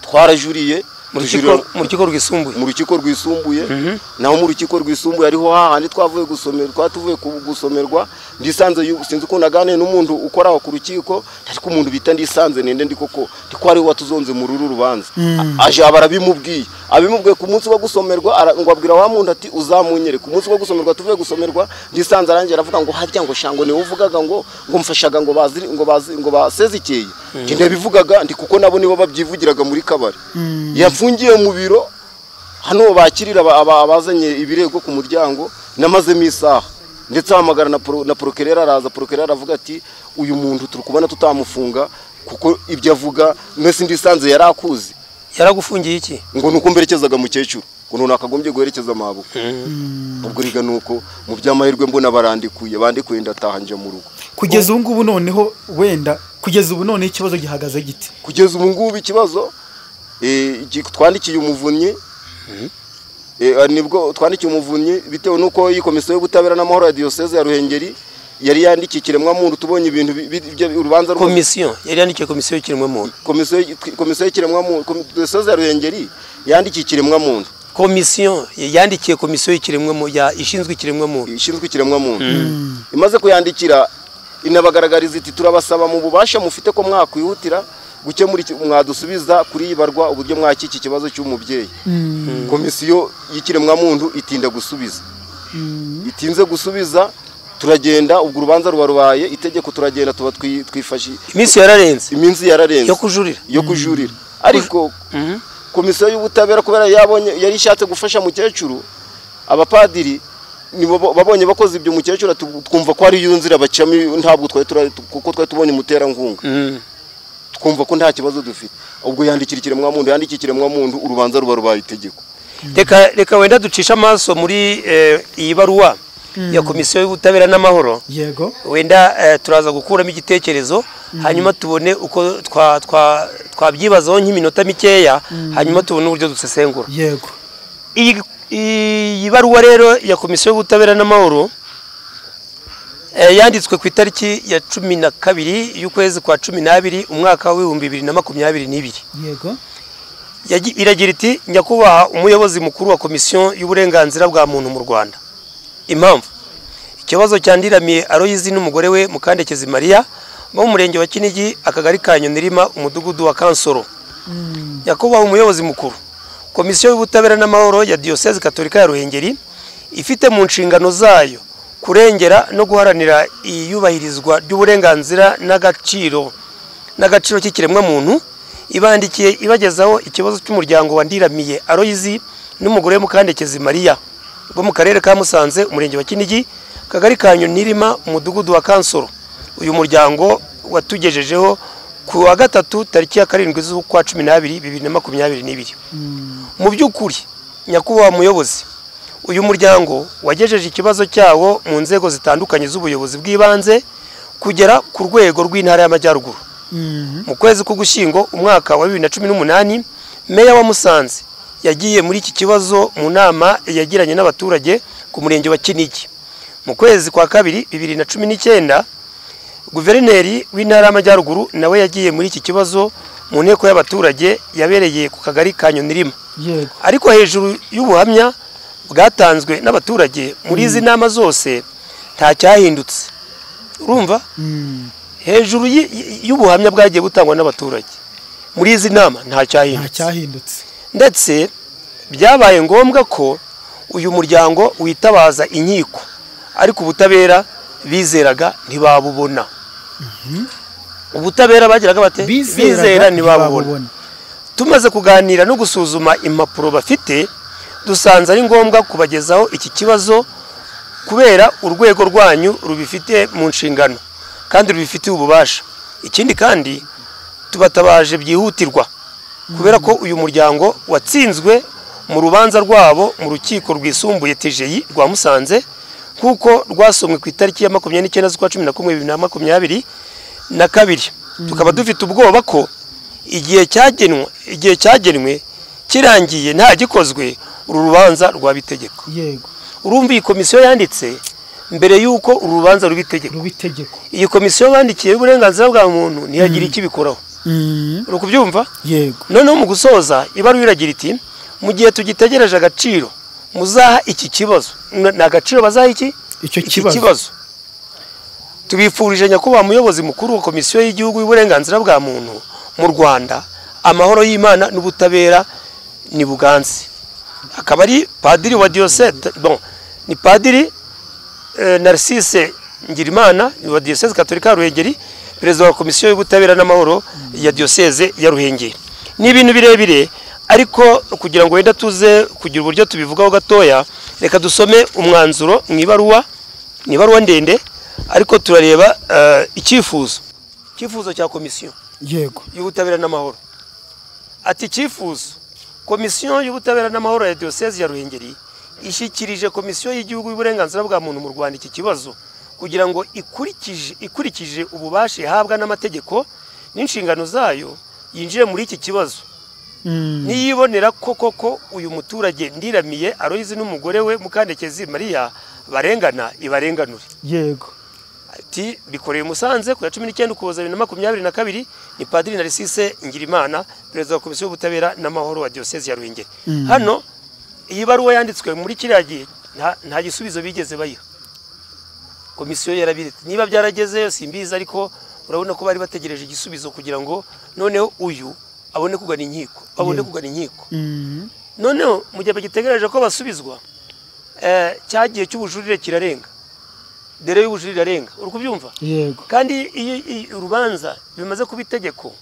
twarajuriye mu tujurira- rukiko- mu rukiko rwisumbuye mu rukiko rwisumbuye Mhm. naho mu rukiko rwisumbuye ariho hahandi twavuye gusomerwa tuvuye ku- gusomerwa ndisanze yu- sinzi ukuntu naganiye n'umuntu ukora aho ku rukiko ariko umuntu bita ndisanze ninde ndi koko ndiko ariwe watuzonze mu ruru rubanza A- aje aba arabimubwiye abimubwiye ku munsi wo gusomerwa ara- ngo abwira wa muntu ati uzamunyere ku munsi wo gusomerwa tuvuye gusomerwa ndisanze arangiye aravuga ngo harya ngo shango niwe uvugaga ngo ngo mfashaga ngo bazi ngo bazi ngo basezekeye njye ndabivugaga ndi kuko nabo nibo babyivugiraga muri kabari yafungiye mu biro hano bakirira aba- aba- abazanye ibirego ku muryango namazemo isaha ndetse ahamagara na pro- na porokerera araza porokerera aravuga ati uyu muntu turi kubona tutamufunga kuko ibyo avuga mwese ndisanze yari akuzi yaragufungiye iki ngo ni uko mberekezaga mukecuru ngo none akagombye guherekeza amabuko ubwo riga ni uko mu by'amahirwe mbona barandikuye bandikuye ndataha njya mu rugo kugeza ubu ngubu noneho wenda kugeza ubu noneho ikibazo gihagaze gite kugeza ubu ngubu ikibazo eh, iki- twandikiye umuvunyi Eh, ah, nibwo twandikiye umuvunyi bitewe n'uko iyi komisiyo y'ubutabera n'amahoro ya diyoseze ya ruhengeri yari yandikiye ikiremwamuntu tubonye ibintu bi- bi- bya- urubanza rwose- komisiyo yari yandikiye komisiyo y'ikiremwa muntu komisiyo y- komisiyo y'ikiremwamuntu komi- diyoseze ya ruhengeri yandikiye ikiremwamuntu komisiyo yandikiye komisiyo y'ikiremwa mu- ya ishinzwe ikiremwa muntu ishinzwe ikiremwamuntu imaze kuyandikira inabagaragariza iti turabasaba mu bubasha mufite ko mwakwihutira gukemura iki- mwadusubiza kuri iyi barwa uburyo mwaki iki kibazo cy'umubyeyi komisiyo y'ikiremwamuntu itinda gusubiza itinze gusubiza turagenda ubwo urubanza ruba rubaye itegeko turagenda tuba twi- twifashi iminsi yararenze iminsi yararenze yo kujurira yo kujurira ariko komisiyo y'ubutabera kubera yabonye yari ishatse gufasha mukecuru abapadiri nibo bo- babonye bakoze ibyo mukecuru ati, twumva ko ari yo nzira bacamo ntabwo twari tura- kuko twari tubonye umuterankunga Mm. twumva ko nta kibazo dufite ubwo yandikira ikiremwamuntu yandikira ikiremwamuntu urubanza ruba rubaye itegeko reka reka wenda ducishe amaso muri eh, iyi baruwa ya komisiyo y'ubutabera n'amahoro yego wenda eh, turaza gukuramo igitekerezo hanyuma tubone uko twa- twa- twabyibazaho nk'iminota mikeya hanyuma tubone uburyo dusesengura yego iyi iyi baruwa rero ya komisiyo y'ubutabera n'amahoro eh, yanditswe ku itariki ya cumi na kabiri y'ukwezi kwa cumi n'abiri umwaka w'ibihumbi bibiri na makumyabiri n'ibiri yego Yagi- iragira iti nyakubahwa umuyobozi mukuru wa komisiyo y'uburenganzira bwa muntu mu rwanda impamvu ikibazo cyandiramiye aroyizi n'umugore we mukandekezi mariya bo mu murenge wa kinigi akagari ka nyonirima umudugudu wa kansoro yakubaha umuyobozi mukuru komisiyo y'ubutabera n'amahoro ya diyoseze katolika ya ruhengeri ifite mu nshingano zayo kurengera no guharanira iyubahirizwa ry'uburenganzira n'agaciro n'agaciro k'ikiremwamuntu ibandikiye ibagezaho ikibazo cy'umuryango wandiramiye aroyizi n'umugore we mukandekezi mariya bo mu karere ka musanze umurenge wa kinigi akagari ka nirima umudugudu wa kansoro uyu muryango watugejejeho ku wa gatatu tariki ya karindwi z'ukwa cumi n'abiri bibiri na makumyabiri n'ibiri mu by'ukuri nyakubahwa muyobozi uyu muryango wagejeje ikibazo cyawo mu nzego zitandukanye z'ubuyobozi bw'ibanze kugera ku rwego rw'intara y'amajyaruguru mu kwezi k'ugushyingo umwaka wa bibiri na cumi n'umunani meya wa musanze yagiye muri iki kibazo mu nama yagiranye n'abaturage ku murenge wa kinigi mu kwezi kwa kabiri bibiri na cumi n'icyenda guverineri w'intara y'amajyaruguru nawe yagiye muri iki kibazo mu nteko y'abaturage yabereye ku kagari ka nyonirima yego ariko hejuru y'ubuhamya bwatanzwe n'abaturage muri izi nama zose nta cyahindutse urumva Mm, hejuru y- y- y'ubuhamya bwagiye butangwa n'abaturage muri izi nama nta nta cyahindutse cyahindutse ndetse byabaye ngombwa ko uyu muryango witabaza inkiko ariko ubutabera bizeraga ntibabubona ubutabera bagiraga bate Bizeraga bizera ntibabubona tumaze kuganira no gusuzuma impapuro bafite dusanze ari ngombwa kubagezaho iki kibazo kubera urwego rwanyu rubifite mu nshingano kandi rubifitiye ububasha ikindi kandi tubatabaje byihutirwa kubera ko uyu muryango watsinzwe mu rubanza rwabo mu rukiko rwisumbuye tejeyi rwa musanze kuko rwasomwe ku itariki ya makumyabiri n'icyenda z'ukwa cumi na kumwe bibiri na makumyabiri na kabiri tukaba dufite ubwoba ko igihe cyagenwe igihe cyagenwe kirangiye nta gikozwe uru rubanza rwaba itegeko yego urumva iyi komisiyo yanditse mbere y'uko uru rubanza ruba itegeko ruba itegeko iyi komisiyo bandikiye y'uburenganzira bwa muntu ntiyagira icyo ibikoraho Mm, uri kubyumva yego noneho mu gusoza ibaruwa iragira iti mu gihe tugitegereje agaciro muzaha iki kibazo N- ni agaciro bazaha iki Icyo Iki kibazo. tubifurije nyakubahwa muyobozi mukuru wa komisiyo y'igihugu y'uburenganzira bwa muntu mu rwanda amahoro y'imana n'ubutabera ni buganze akaba ari padiri wa diyosete bon ni padiri eh, narcisse ngirimana wa diyoseze katolika ya ruhengeri perezida wa komisiyo y'ubutabera n'amahoro ya diyoseze ya ruhengeri ni ibintu birebire ariko kugira ngo wenda tuze kugira uburyo tubivugaho gatoya reka dusome umwanzuro mu ibaruwa ni ibaruwa ndende ariko turareba eh, icyifuzo icyifuzo cya komisiyo yego y'ubutabera n'amahoro ati icyifuzo komisiyo y'ubutabera n'amahoro ya diyoseze ya ruhengeri ishyikirije komisiyo y'igihugu y'uburenganzira bwa muntu mu rwanda iki kibazo kugira ngo ikurikije ikurikije ububasha ihabwa n'amategeko n'inshingano zayo yinjire muri iki kibazo Mm, niyibonera ko koko uyu muturage ndiramiye aroyizi n'umugore we mukandekezi mariya barengana ibarenganure yego ati bikoreye musanze ku ya cumi n'icyenda ukuboza bibiri na makumyabiri na kabiri ni padiri narisise ngirimana perezida wa komisiyo y'ubutabera n'amahoro wa diyoseze ya ruhengeri hano iyi baruwa yanditswe muri kiriya gihe nta- nta gisubizo bigeze bayiha komisiyo yarabiretse niba byaragezeyo simbizi ariko urabona ko bari bategereje igisubizo kugira ngo noneho uyu abone kugana inkiko abone kugana inkiko Mm, noneho mu gihe bagitegereje ko basubizwa eh, cya gihe cy'ubujurire kirarenga dore y'ubujurire irarenga uri kubyumva yego kandi iyo iyo urubanza bimaze kuba itegeko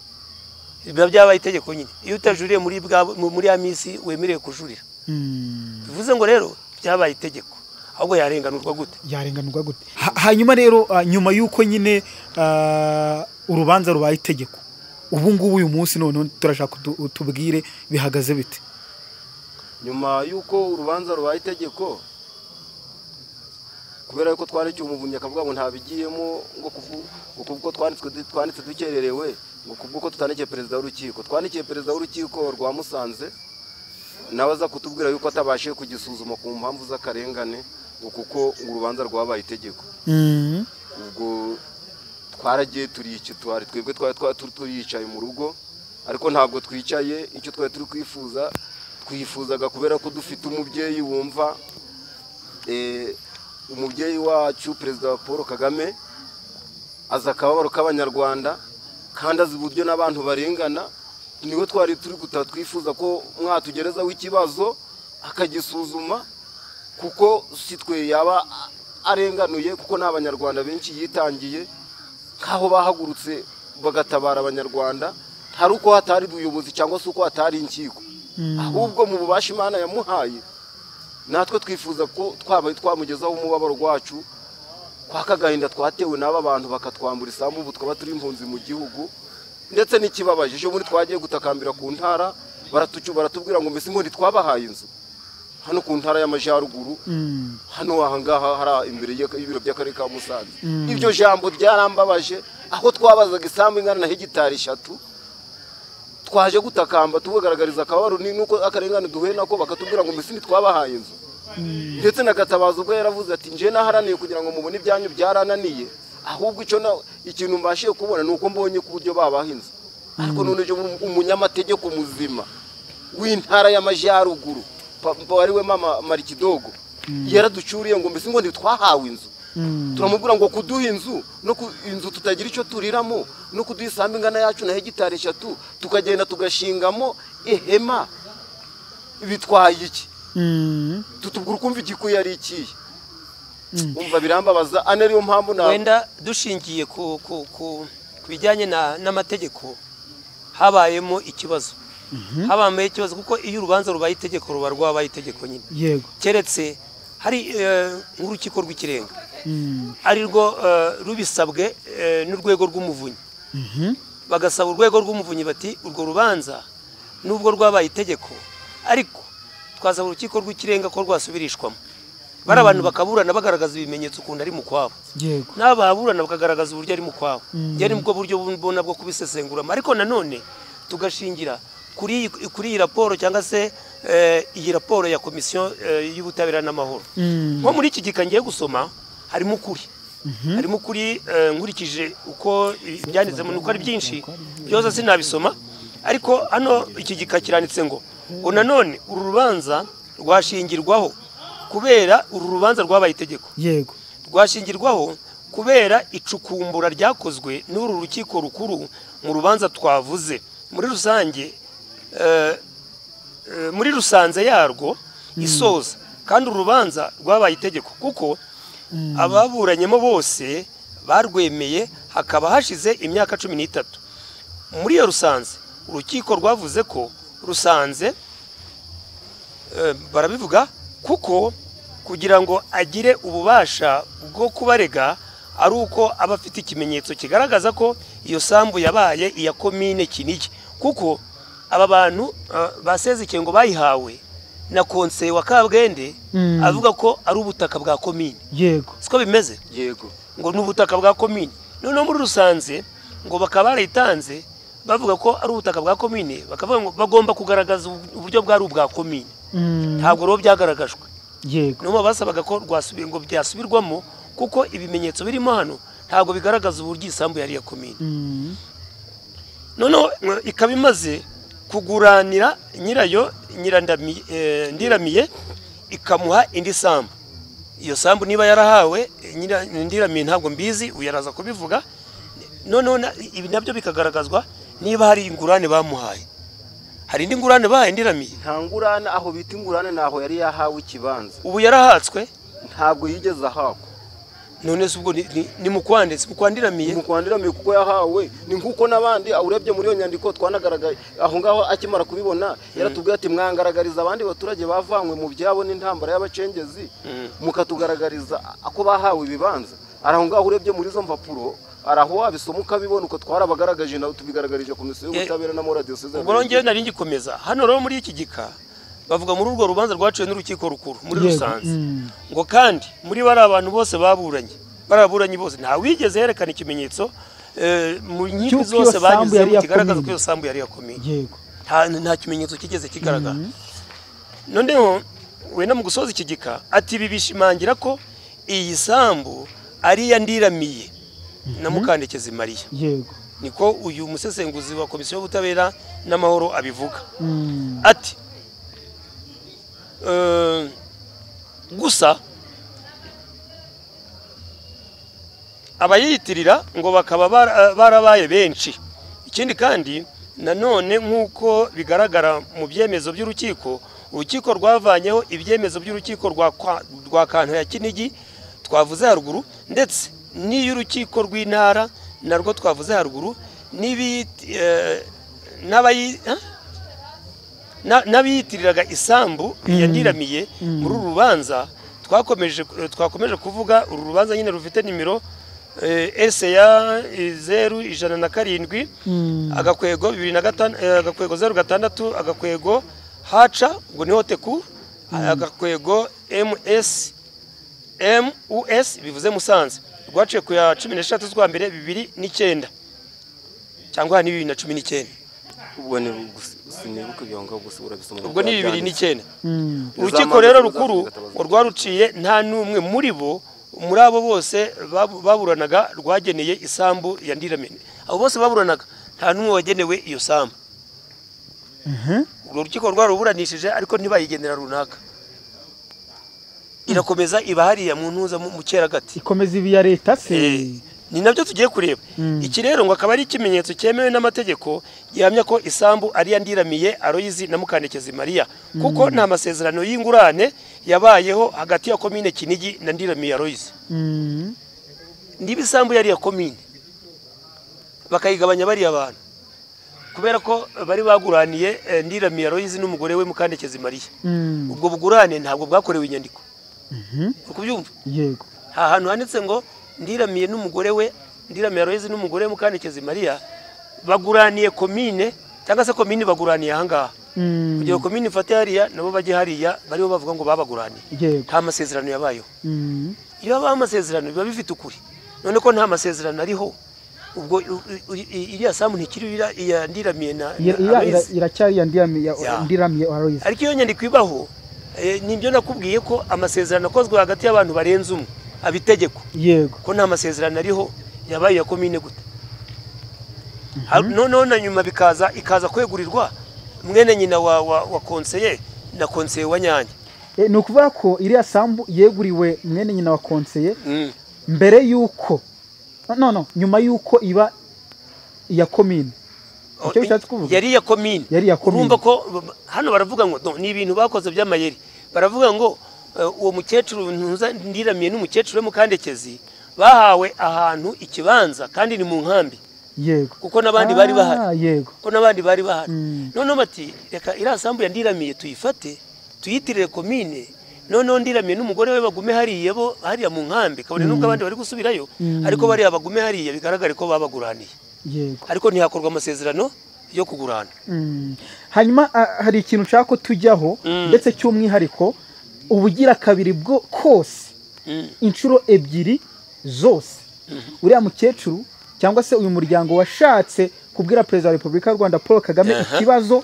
biba byabaye itegeko nyine iyo utajuriye muri bwa mu- muri ya minsi wemerewe kujurira Mm, bivuze ngo rero byabaye itegeko ahubwo yarenganurwa gute yarenganurwa gute Ha- hanyuma rero ah, nyuma y'uko nyine ah, urubanza rubaye itegeko ubu ngubu uyu munsi noneho turashaka utu- utubwire bihagaze bite nyuma y'uko urubanza rubaye itegeko kubera yuko twari cyumuvunye akavuga ngo ntabigiyemo ngo kuvu- ngo kubwo twanditswe du- twanditse dukererewe ngo kubw'uko tutandikiye perezida w'urukiko twandikiye perezida w'urukiko rwa musanze nawe aza kutubwira yuko atabashije kugisuzuma ku mpamvu z'akarengane ngo kuko ngo urubanza rwabaye itegeko Mm, ubwo twaragiye turica twari twebwe twari twa- turi turicaye mu rugo ariko ntabwo twicaye icyo twari turi kwifuza twifuzaga kubera ko dufite umubyeyi wumva eh, umubyeyi wacu perezida wa paul kagame azi akababaro k'abanyarwanda kandi azi uburyo n'abantu barengana niwe twari turi gutaha twifuza ko mwatugerezaho ikibazo akagisuzuma kuko si twe yaba arenganuye kuko ni abanyarwanda benshi yitangiye nk'aho bahagurutse bagatabara abanyarwanda hari uko hatari ubuyobozi cyangwa se uko hatari inkiko ahubwo mu bubasha imana yamuhaye natwe twifuza ko twabaye twamugezaho umubabaro wacu kwa kagahinda twatewe n'aba bantu bakatwambura isambu ubu twaba turi impunzi mu gihugu ndetse n'ikibabaje ejo bundi twagiye gutakambira ku ntara baratucu baratubwira ngo mbese ubundi twabahaye inzu hano ku ntara y'amajyaruguru hano ahangaha hari imbere y'ibiro by'akarere ka musanze iryo jambo ryarambabaje aho twabazaga isambu ingana na hegitari eshatu twaje gutakamba tubagaragariza akababaro ni nuko akarengane duhuye nako bakatubwira ngo mbese ntitwabahaye inzu ndetse na gatabazo ubwo yaravuze ati nje naharaniye kugira ngo mubone ibyanyu byarananiye ahubwo icyo na ikintu mbashiye kubona ni uko mbonye ku buryo babaha inzu ariko none ejo umunyamategeko muzima w'intara y'amajyaruguru papa wari we mama marikidogo yaraducuriye ngo mbese ngo ntitwahawe inzu turamubwira ngo kuduha inzu no ku inzu tutagira icyo turiramo no kuduha isambu ingana yacu na hegitari eshatu tukagenda tugashingamo ihema bitwaye iki tutubwira ukumva igikuye ari ikihe umva birambabaza ane ariyo mpamvu ntabwo wenda dushingiye ku ku- ku- ku bijyanye na- n'amategeko habayemo ikibazo habayeho ikibazo kuko iyo urubanza rubaye itegeko ruba rwabaye itegeko nyine yego keretse hari eh, nk'urukiko rw'ikirenga Mm. ari rwo eh, rubisabwe eh, n'urwego rw'umuvunyi Mhm. bagasaba urwego rw'umuvunyi bati urwo rubanza nubwo rwabaye itegeko ariko twasaba urukiko rw'ikirenga ko rwasubirishwamo bari abantu bakaburana bagaragaza ibimenyetso ukuntu ari mu kwabo yego n'ababurana bakagaragaza uburyo ari mu kwabo Mm. njye nibwo buryo mbona bwo kubisesenguramo ariko nanone tugashingira kuri iyi- kuri iyi raporo cyangwa se eh, iyi raporo ya komisiyo eh, y'ubutabera n'amahoro Mm. nko muri iki gika ngiye gusoma harimo ukuri harimo ukuri eh, nkurikije uko ibyanditsemo ni uko ari byinshi byose sinabisoma ariko hano iki gika kiranditse ngo ngo nanone uru rubanza rwashingirwaho kubera uru rubanza rwabaye itegeko yego rwashingirwaho kubera icukumbura ryakozwe n'uru rukiko rukuru mu rubanza twavuze muri rusange eh, eh, muri rusanze yarwo isoza kandi urubanza rwabaye itegeko kuko ababuranyemo bose barwemeye hakaba hashize imyaka cumi n'itatu muri iyo rusanze urukiko rwavuze ko rusanze eh, barabivuga kuko kugira ngo agire ububasha bwo kubarega ari uko aba afite ikimenyetso kigaragaza ko iyo sambu yabaye iya komine kinigi kuko aba bantu eh, basezekeye ngo bayihawe na konseye wa kabwende Mm. avuga ko ari ubutaka bwa komine yego siko bimeze yego ngo ni ubutaka bwa komine noneho muri rusanze ngo bakaba barayitanze bavuga ko ari ubutaka bwa komine bakavuga ngo bagomba kugaragaza uburyo bwari ubwa komine Mm. ntabwo rero byagaragajwe yego nibo basabaga ko rwasubi- ngo byasubirwamo kuko ibimenyetso birimo hano ntabwo bigaragaza uburyo isambu yari iya komine Mm. noneho mwe, ikaba imaze kuguranira nyirayo nyirandami- eh, ndiramiye ikamuha indi sambu iyo sambu niba yarahawe eh, nyira- ndiramiye ntabwo mbizi uyu araza kubivuga noneho na- ibi nabyo bikagaragazwa niba hari ingurane bamuhaye hari indi ngurane bahaye ndiramiye nta ngurane aho bita ingurane ntaho yari yahawe ikibanza ubu yarahatswe ntabwo yigeze ahabwa none se ubwo ni- ni- ni mukwande si mukwandinamiye mu kwandiramiye kuko yahawe ni nk'uko n'abandi urebye muri iyo nyandiko twanagaragaye aho ngaho akimara kubibona yaratubwiye ati mwangaragariza abandi baturage bavanywe mu byabo n'intambara y'abacengezi mukatugaragariza ko bahawe ibibanza ari aho ngaho urebye muri izo mpapuro hari aho wabisoma ukabibona uko twarabagaragaje nawe tubigaragarije komisiyo y'ubutabera na moradiyo seza ubwo rero nari ngikomeza hano rero muri iki gika bavuga muri urwo rubanza rwaciwe n'urukiko rukuru muri Yego, rusanze mm. ngo kandi muri bariya bantu bose baburanye bariya baburanyi bose ntawigeze yerekana ikimenyetso eh, mu Cy'uko iyo nkiko zose sambu yari banyuzemo iya kigaragaza ko komine. iyo sambu yari yakomeye yego nta nta kimenyetso kigeze kigaragara noneho wenda mu gusoza iki gika ati ibi bishimangira ko iyi sambu ari iya ndiramiye na mukandekezi mariya yego niko uyu musesenguzi wa komisiyo y'ubutabera n'amahoro abivuga Mm. ati "Eh, gusa abayiyitirira ngo bakaba bara- barabaye benshi ikindi kandi nanone nk'uko bigaragara mu byemezo by'urukiko urukiko rwavanyeho ibyemezo by'urukiko rwa kwa- rwa kantu ya kinigi twavuze haruguru ndetse n'iy'urukiko rw'intara narwo twavuze haruguru n'ibi eh, n'abayi ha? Na- n'abiyitiriraga isambu yaniramiye muri uru rubanza twakomeje twakomeje kuvuga uru rubanza nyine rufite nimero eh, ese ya eh, zeru ijana na karindwi agakwego bibiri na gatanu eh, agakwego zeru gatandatu agakwego haca ubwo niho teku agakwego ms mus bivuze musanze rwaciye ku ya cumi n'eshatu z'ukwa mbere bibiri n'icyenda cyangwa ni bibiri na cumi n'icyenda ubwo ni sinibuka ibyo ngo gusa urabisoma ubwo ni bibiri n'icyenda Mm. urukiko rero rukuru ngo rwaruciye nta n'umwe muri bo muri abo bose babu- baburanaga rwageneye isambu ya ndiramene abo bose baburanaga nta n'umwe wagenewe iyo sambu urwo rukiko rwaruburanishije ariko ntibayigendera runaka irakomeza iba hariya mu ntuza mu mu cyeragati ikomeza ibi ya leta se Eh, ni nabyo tugiye kureba iki rero ngo akaba ari ikimenyetso cyemewe n'amategeko gihamya ko isambu ari iya ndiramiye aroyizi na mukandekezi mariya kuko nta masezerano y'ingurane yabayeho hagati ya komine kinigi na ndiramiye aroyizi Mm. niba isambu yari iya komine bakayigabanya bariya abantu kubera ko bari baguraniye eh, ndiramiye aroyizi n'umugore we mukandekezi mariya Mm. ubwo bugurane ntabwo bwakorewe inyandiko uri kubyumva yego aha hantu handitse ngo ndiramiye n'umugore we ndiramiye aroyizi n'umugore we mukandekezi mariya baguraniye komine cyangwa se komine baguraniye ahangaha Mm. kugira ngo komine ifate hariya nabo bajye hariya bariho bavuga ngo babaguraniye yego nta masezerano yabayeho Mm. iyo habaho amasezerano biba bifite ukuri none ko nta masezerano ariho ubwo u- u- i- iriya samu ntikiri iriya- iya ndiramiye na na Ira- ira- ira- Aloyizi. iracyari ya ndiramiye Ya. ndiramiye Aloyizi. ariko iyo nyandiko ibaho eh, nibyo nakubwiye ko amasezerano akozwe hagati y'abantu barenze umwe abitegeko yego ko nta masezerano ariho yabaye iya komine gute Ha- noneho na nyuma bikaza ikaza kwegurirwa mwene nyina wa, wa, wa konseye na konseye wa nyange Eh, ni ukuvuga ko iriya sambu yeguriwe mwene nyina wa konseye mm. mbere y'uko no no nyuma y'uko iba iya komine Icyo bishatse kuvuga? yari iya komine Yari iya komine. urumva ko b- hano baravuga ngo no, ni ibintu bakoze by'amayeri baravuga ngo eh, uwo mukecuru ntuza ndiramiye n'umukecuru we mukandekezi bahawe ahantu ikibanza kandi ni mu nkambi yego kuko n'abandi bari bahari Ah, yego ko n'abandi bari bahari Mm. noneho bati reka iriya sambu yandiramiye tuyifate tuyitirire komine noneho ndiramiye n'umugore we bagume hariya bo hariya mu nkambi kabone n'ubwo abandi bari gusubirayo Mm. ariko bariya bagume hariya bigaragare ko babaguraniye yego ariko ntihakorwa amasezerano yo kugurana Mm. hanyuma ah, hari ikintu nshaka ko tujyaho Mm. ndetse cy'umwihariko ubugira kabiri bwo kose Mm. inshuro ebyiri zose uriya mukecuru cyangwa se uyu muryango washatse kubwira perezida wa repubulika y'u rwanda paul kagame Aha. ikibazo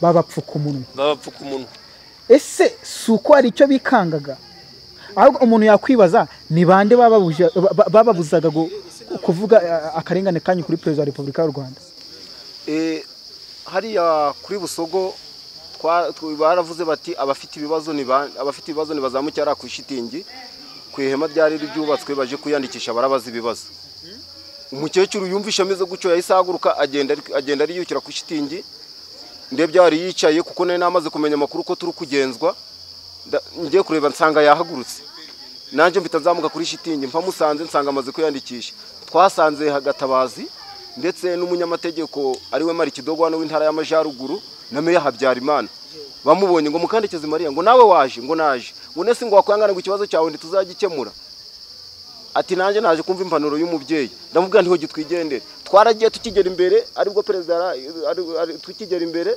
babapfuka umunwa babapfuka umunwa ese si uko hari icyo bikangaga ahubwo umuntu yakwibaza ni bande bababuje- ba- ba- bababuzaga gu- kuvuga eh, akarengane kanyu kuri perezida wa repubulika y'u rwanda Eh, hariya kuri busogo twa- tw- baravuze bati abafite ibibazo ni ba- abafite ibibazo nibazamuke hariya ku ishitingi ku ihema ryari ryubatswe baje kwiyandikisha barabaza ibibazo umukecuru yumvishe ameze gutyo yahise ahaguruka agenda ari- agenda ariyukira ku ishitingi ndebye yari yicaye kuko nari namaze kumenya amakuru ko turi kugenzwa nda- ngiye kureba nsanga yahagurutse nanjye mpita nzamuka kuri shitingi mpa musanze nsanga amaze kwiyandikisha twasanze hagatabazi ndetse n'umunyamategeko ariwe marikidogo hano w'intara y'amajyaruguru na meya habyarimana bamubonye ngo mukandekeze mariya ngo nawe waje ngo naje ngo nese ngo wakwangana ngo ikibazo cyawe ntituzagikemura ati nanjye naje kumva impanuro y'umubyeyi ndamubwira ntiho gitwigendere twaragiye tukigera imbere aribwo perezida yara- ari- ari- tukigera imbere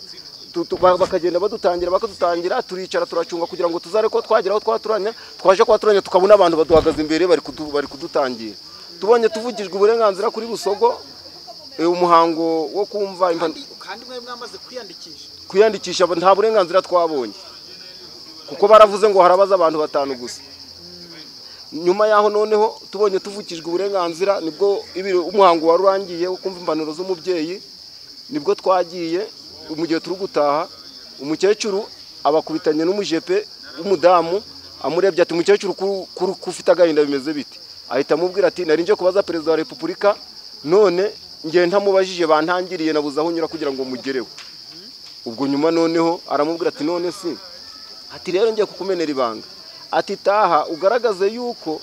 tu- tu- ba- bakagenda badutangira bakadutangira turicara turacunga kugira ngo tuzare ko twagera aho twaturanya twaje kwaturanya tukabona abantu baduhagaze imbere bari kudu- bari kudutangira tubonye tuvugijwe uburenganzira kuri busogo eh, umuhango wo kumva impanuro kandi mwari mwamaze kwiyandikisha kwiyandikisha nta burenganzira twabonye kuko baravuze ngo harabaza abantu batanu gusa nyuma yaho noneho tubonye tuvukijwe uburenganzira nibwo ibiro- umuhango wari urangiye wo kumva impanuro z'umubyeyi nibwo twagiye mu gihe turi gutaha umukecuru abakubitanye n'umujepe w'umudamu amurebye ati umukecuru ko ufite agahinda bimeze biti ahita amubwira ati nari nje kubaza perezida wa repubulika none ngiye ntamubajije bantangiriye nabuze aho unyura kugira ngo mugereho ubwo nyuma noneho aramubwira ati none si ati rero ngiye kukumenera ibanga ati taha ugaragaze yuko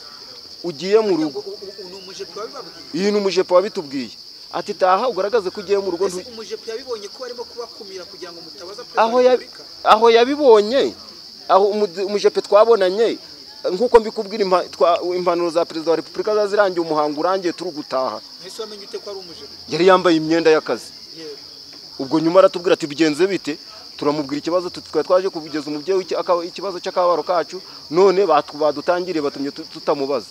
ugiye mu rugo iyi ni umujepo wabitubwiye ati taha ugaragaze ko ugiye mu rugo ntu- umujepe yabibonye ko barimo kubakumira kugira ngo mutabaza aho ya- aho yabibonye aho umu- umujepe twabonanye nk'uko mbikubwira impa- twa- impanuro za perezida wa repubulika ziba zirangiye umuhango urangiye turi gutaha ese wamenye ute ko ari umujepe yari yambaye imyenda y'akazi yewe ubwo nyuma aratubwira ati bigenze bite turamubwira ikibazo tu- twari twaje kugeza umubyeyi w'iki- aka- ikibazo cy'akababaro kacu none batu- badutangiriye batumye tu- tutamubaza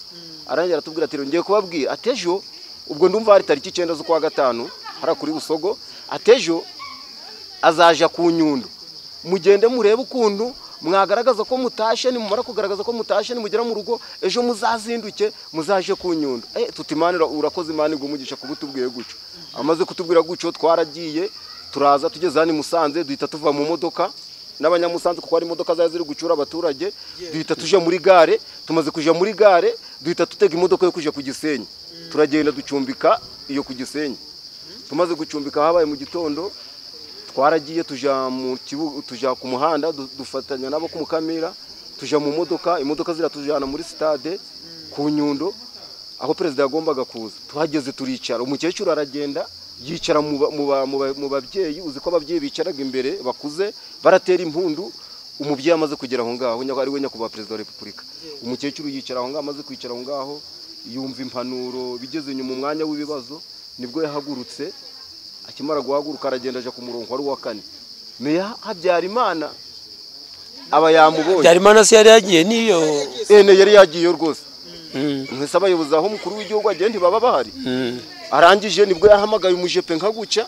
arangira aratubwira ati ngiye kubabwira ati ejo ubwo ndumva hari tariki icyenda z'ukwa gatanu hariya kuri busogo ati ejo azaja ku nyundo mugende murebe ukuntu mwagaragaza ko mutashe nimumara kugaragaza ko mutashe nimugera mu rugo ejo muzazinduke muzaje ku nyundo eh, tuti imana ira- urakoze imana igumugisha kuba utubwiye gutyo amaze kutubwira gutyo twaragiye turaza tugeze hano i musanze duhita tuva mu modoka n'abanyamusanze kuko hari imodoka zari ziri gucura abaturage duhita tuje muri gare tumaze kuja muri gare duhita dutega imodoka yo kuja ku gisenyi turagenda ducumbika iyo ku gisenyi tumaze gucumbika habaye mu gitondo twaragiye tuja mu kibuga tuja ku muhanda du- dufatanya nabo ku mukamira tuja mu modoka imodoka ziratujana muri stade ku nyundo aho perezida yagombaga kuza tuhageze turicara umukecuru aragenda yicara mu ba- mu ba- mu ba- mu babyeyi uzi ko ababyeyi bicaraga imbere bakuze baratera impundu umubyeyi amaze kugera aho ngaho nyako- ari we nyakubahwa perezida wa repubulika umukecuru yicara aho ngaho amaze kwicara aho ngaho yumva impanuro bigeze nyuma umwanya w'ibibazo nibwo yahagurutse akimara guhaguruka aragenda aja ku murongo wari uwa kane meya habyarimana aba yamubonye byarimana se yari yagiye n'iyo ene yari yagiyeyo rwose Mm, mwese abayobozi aho umukuru w'igihugu agiye ntibaba bahari mm. arangije nibwo yahamagaye umujepe nka gucya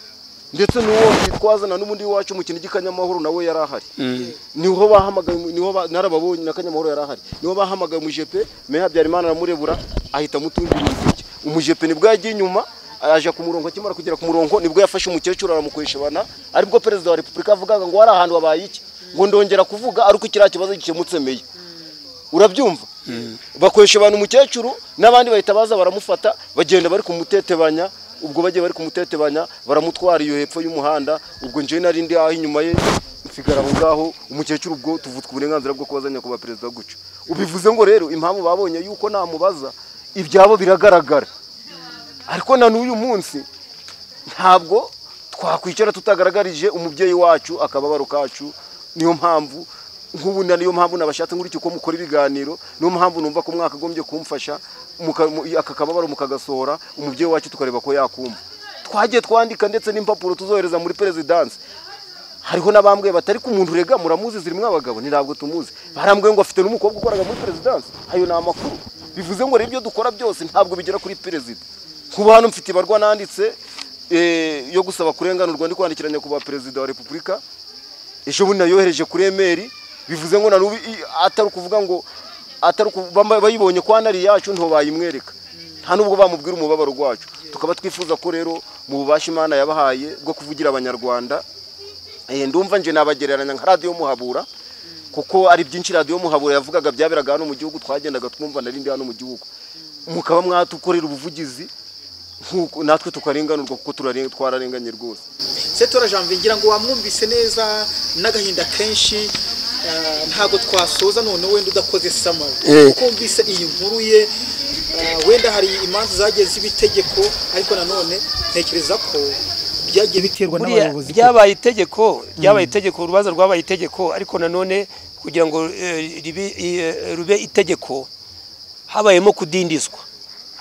ndetse n'uwo twazana n'ubundi wacu mu kinigi kanyamahoro nawe yari ahari Mm. niho bahamagaye niho ba- narababonye na kanyamahoro yari ahari niho bahamagaye umujepe meya habyarimana aramurebura ahita amutungira urutoki umujepe nibwo yagiye inyuma aje ku murongo akimara kugera ku murongo nibwo yafashe umukecuru aramukweshabana aribwo perezida wa repubulika avugaga ngo hari ahantu habaye iki ngo ndongera kuvuga ariko kiriya kibazo gikemutse meya urabyumva bakoresha abantu umukecuru n'abandi bahita baza baramufata bagenda bari kumutetebanya ubwo bagiye bari kumutetebanya baramutwara iyo hepfo y'umuhanda ubwo njyewe nari ndi aho inyuma ye nsigara aho ngaho umukecuru ubwo tuvutswe uburenganzira bwo kubaza nyakubahwa perezida gutyo ubivuze ngo rero impamvu babonye yuko namubaza ibyabo biragaragara ariko na n'uyu munsi ntabwo twakwicara tutagaragarije umubyeyi wacu akababaro kacu niyo mpamvu nk'ubu na- niyo mpamvu nabashatse nkurikije uko mukora ibiganiro niyo mpamvu numva ko mwakagombye kumfasha muka- mu- aka kababaro mukagasohora umubyeyi wacu tukareba ko yakumva twagiye twandika ndetse n'impapuro tuzohereza muri perezidanse hariho n'abambwiye bati ariko umuntu urega muramuzi zirimo abagabo ni ntabwo tumuzi barambwiye ngo afite n'umukobwa ukoraga muri perezidanse ayo ni amakuru bivuze ngo rero ibyo dukora byose ntabwo bigera kuri perezida kuba hano mfite ibarwa nanditse eh, yo gusaba kurenganurwa ndi kwandikira nyakubahwa perezida wa repubulika ejo bundi nayohereje kuri emeri bivuze ngo nanubu i- atari ukuvuga ngo atari uku- bamba- bayibonye ko hano ari iyacu nto bayimwereka nta nubwo bamubwira umubabaro rwacu tukaba twifuza ko rero mu bubasha imana yabahaye bwo kuvugira abanyarwanda Eh, ndumva nje nabagereranya nka radiyo muhabura kuko ari byinshi radiyo muhabura yavugaga byaberaga hano mu gihugu twagendaga twumva narindi hano mu gihugu mukaba mwatukorera ubuvugizi nk'uko natwe tukarenganurwa kuko turare- twararenganye rwose setora janvier ngira ngo wamwumvise neza n'agahinda kenshi ah, ntabwo twasoza none wenda udakoze samari Eh. kuko wumvise iyi nkuru ye ah, wenda hari imanza zagiye z'ibitegeko ariko nanone ntekereza ko byagiye biterwa Buriya byabaye itegeko ryabaye itegeko urubanza rwabaye itegeko ariko nanone kugira ngo eh, ribe- eh, rube itegeko habayemo kudindizwa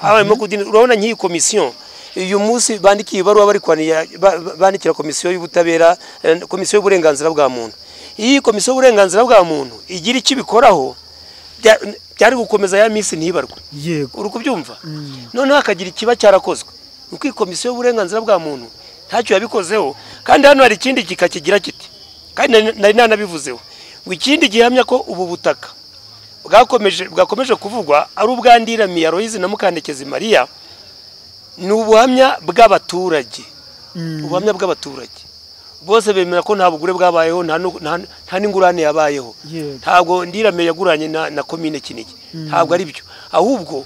habayemo kudindizwa urabona nk'iyi komisiyo uyu munsi bandikiye ibaruwa bari kwanira- ba- ba- bandikira komisiyo y'ubutabera eh, komisiyo y'uburenganzira bwa muntu iyi komisiyo y'uburenganzira bwa muntu igira icyo ibikoraho bya- byari gukomeza ya minsi ntibarwe yego uri kubyumva noneho hakagira ikiba cyarakozwe nuko iyi komisiyo y'uburenganzira bwa muntu ntacyo yabikozeho kandi hano hari ikindi gika kigira kiti kandi nari- nari nanabivuzeho ngo ikindi gihamya ko ubu butaka bwakomeje bwakomeje kuvugwa ari ubwandira Aloyizi na mukandekezi mariya ni ubuhamya bw'abaturage ubuhamya bw'abaturage bose bemera ko nta bugure bwabayeho nta nu- nta- nta n'ingurane yabayeho Yego. ntabwo ndiramye yaguranye na, na komine kinigi ntabwo ari byo ahubwo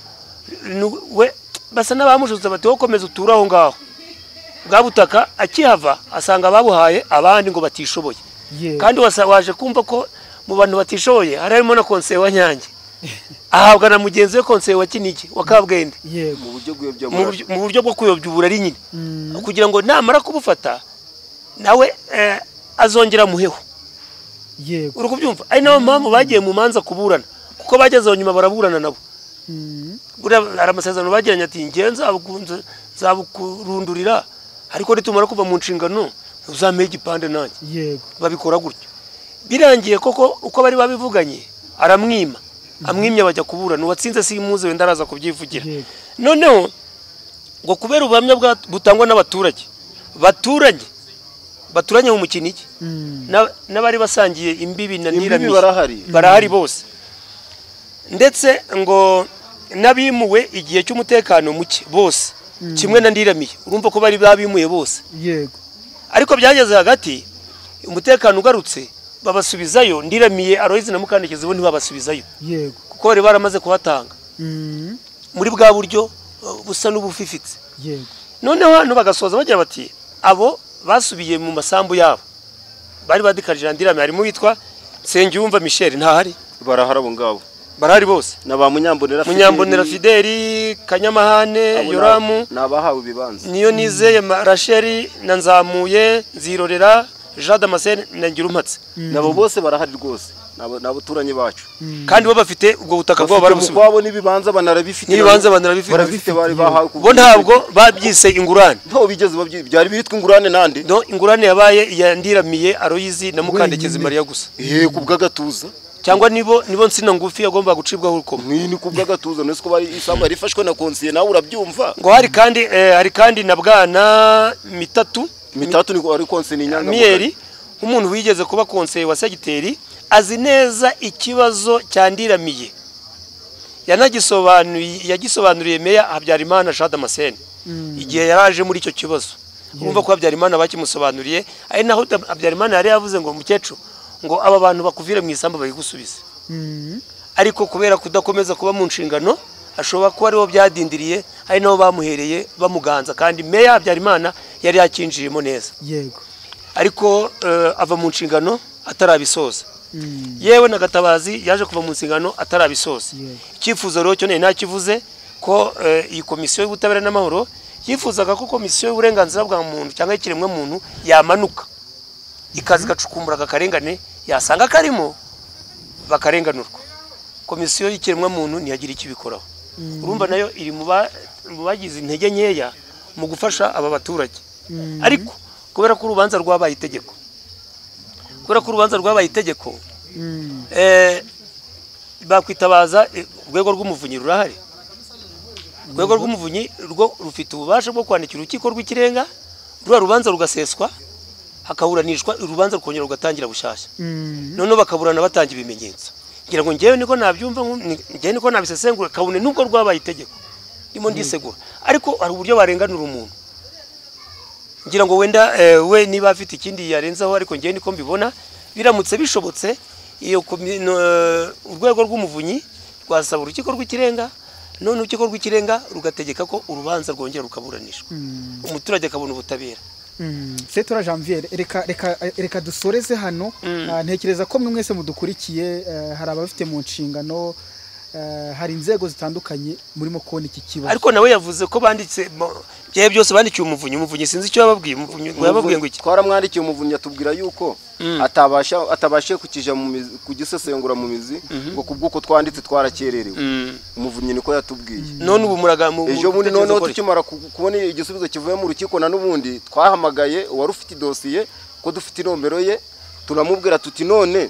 nu- we basa n'abamushutse bati wowe komeza uture aho ngaho bwa butaka akihava asanga ababuhaye abandi ngo batishoboye Yewe. kandi wasa- waje kumva ko mu bantu batishoboye hari harimo na konseye wa nyange ahabwa na mugenzi we konseye wa kinigi wa kabwende yego mu buryo mu bw'iyobyamubiri buryo- mu buryo bwo kuyobya uburari nyine kugira ngo namara kubufata nawe eh, azongera amuheho yego uri kubyumva ari nayo mpamvu bagiye mu manza kuburana kuko bageze aho nyuma baraburana nabo Mm. buriya hari amasezerano bagiranye ati ngewe nzabukunze- nzabukurundurira ariko nitumara kuva mu nshingano uzampeho igipande nanjye yego babikora gutyo birangiye koko uko bari babivuganye aramwima amwimye bajya kuburana uwatsinze simuze wenda araza kubyivugira Yego. noneho ngo kubera ubuhamya bwa- butangwa n'abaturage baturanye baturanye mu mukinigi Mm. na- n'abari basangiye imbibi na Imbibi niramiye barahari. barahari bose ndetse ngo n'abimuwe igihe cy'umutekano muke bose kimwe na ndiramiye urumva ko bari babimuye bose yego ariko byageze hagati umutekano ugarutse babasubizayo ndiramiye aroyizi na mukandekezi bo ntibabasubizayo yego kuko bari baramaze kuhatanga Mm. muri bwa buryo uh, busa n'ubufifitse yego noneho hano bagasoza bagira bati abo basubiye mu masambu yabo bari badikarije na ndiramiye harimo uwitwa nsengiyumva michel ntahari barahari abo ngabo barahari bose ni ba munyambonera Fideli. munyambonera fideli kanyamahane Abo ni- yoramu ni abahawe ibibanza niyo nizeye Ma- rasheli na nzamuye nzirorera jean damascene na ngirumpatse nabo bose barahari rwose ni abo- ni abaturanyi bacu kandi bo bafite ubwo butaka bwabo bafite barabusubiza ukwabo n'ibibanza banarabifite N'ibibanza banarabifite. barabifite bari bahawe ku bo ntabwo babyise ingurane ntaho bigeze babyi- byari bitwa ingurane nande no ingurane yabaye iya ndiramiye aroyizi na mukandekezi Wenyine. mariya gusa eh ku bw'agatuza cyangwa nibo nibo nsina ngufi yagombaga gucibwaho urukoma ni ni ku bw'agatuza none ko bari isambu yarifashwe na konsiye nawe urabyumva ngo hari kandi eh, hari kandi na bwana mitatu mitatu ni ari konsiye ni inyangamugayo miyeri nk'umuntu wigeze kuba konseye wa segiteri azi neza ikibazo cyandiramiye yanagisobanuye yagisobanuriye meya habyarimana jean damascene igihe yaraje muri icyo kibazo urumva ko habyarimana bakimusobanuriye ari naho Dam- habyarimana yari yavuze ngo mukecuru ngo aba bantu bakuvire mu isamba bayigusubize Mm. ariko kubera kudakomeza kuba mu nshingano ashobora kuba aribo byadindiriye ari nabo bamuhereye bamuganza kandi meya habyarimana yari yakinjiyemo neza yego ariko eh, ava mu nshingano atarabisoza Mm. yewe na gatabazi yaje kuva mu nshingano atarabisoza Yeah. icyifuzo rero cyo ntakivuze ko eh, iyi komisiyo y'ubutabera n'amahoro yifuzaga ko komisiyo y'uburenganzira bwa muntu cyangwa y'ikiremwa muntu yamanuka ikaza igacukumbura aka karengane yasanga karimo bakarenganurwa komisiyo y'ikiremwa muntu ntiyagira icyo ibikoraho urumva nayo iri mu ba- mu bagize intege nkeya mu gufasha aba baturage Mm. ariko kubera ko urubanza rwabaye itegeko kubera ko urubanza rwabaye itegeko Mm. eh, bakwitabaza eh, urwego rw'umuvunyi rurahari urwego rw'umuvunyi rwo rufite ububasha bwo kwandikira urukiko rw'ikirenga ruriya rubanza rugaseswa hakaburanishwa urubanza rukongera rugatangira bushyashya Mm. noneho bakaburana batanga ibimenyetso ngira ngo ngewe niko nabyumva nku- ni- ngewe niko nabisesengura kabone nubwo rwabaye itegeko ndimo ndisegura ariko hari uburyo barenganura umuntu ngira ngo wenda eh, we niba afite ikindi yarenzaho ariko ngewe niko mbibona biramutse bishobotse iyo komi- no, eh, urwego rw'umuvunyi rwasaba urukiko rw'ikirenga none urukiko rw'ikirenga rugategeka ko urubanza rwongera rukaburanishwa umuturage akabona ubutabera Mm. setora janviere reka reka reka dusoreze hano Ah, ntekereza ko mwe mwese mudukurikiye eh, hari ababifite mu nshingano eh, hari inzego zitandukanye murimo kubona iki kibazo ariko nawe yavuze ko banditse mo- byawe byose bandikiye umuvunyi umuvunyi sinzi icyo yababwiye umuvunyi ngo yababwiye ngo iki twaramwandikiye umuvunyi atubwira yuko atabasha atabashije kukija mu mizi kugisesengura mu mizi ngo kubw'uko twanditse twarakererewe Mm. umuvunyi niko yatubwiye none ubu muraga mu ejo bundi mutekereza noneho gukora iki? tukimara ku- kubona igisubizo kivuye mu rukiko na n'ubundi twahamagaye uwari ufite idosiye ko dufite inombero ye turamubwira tuti none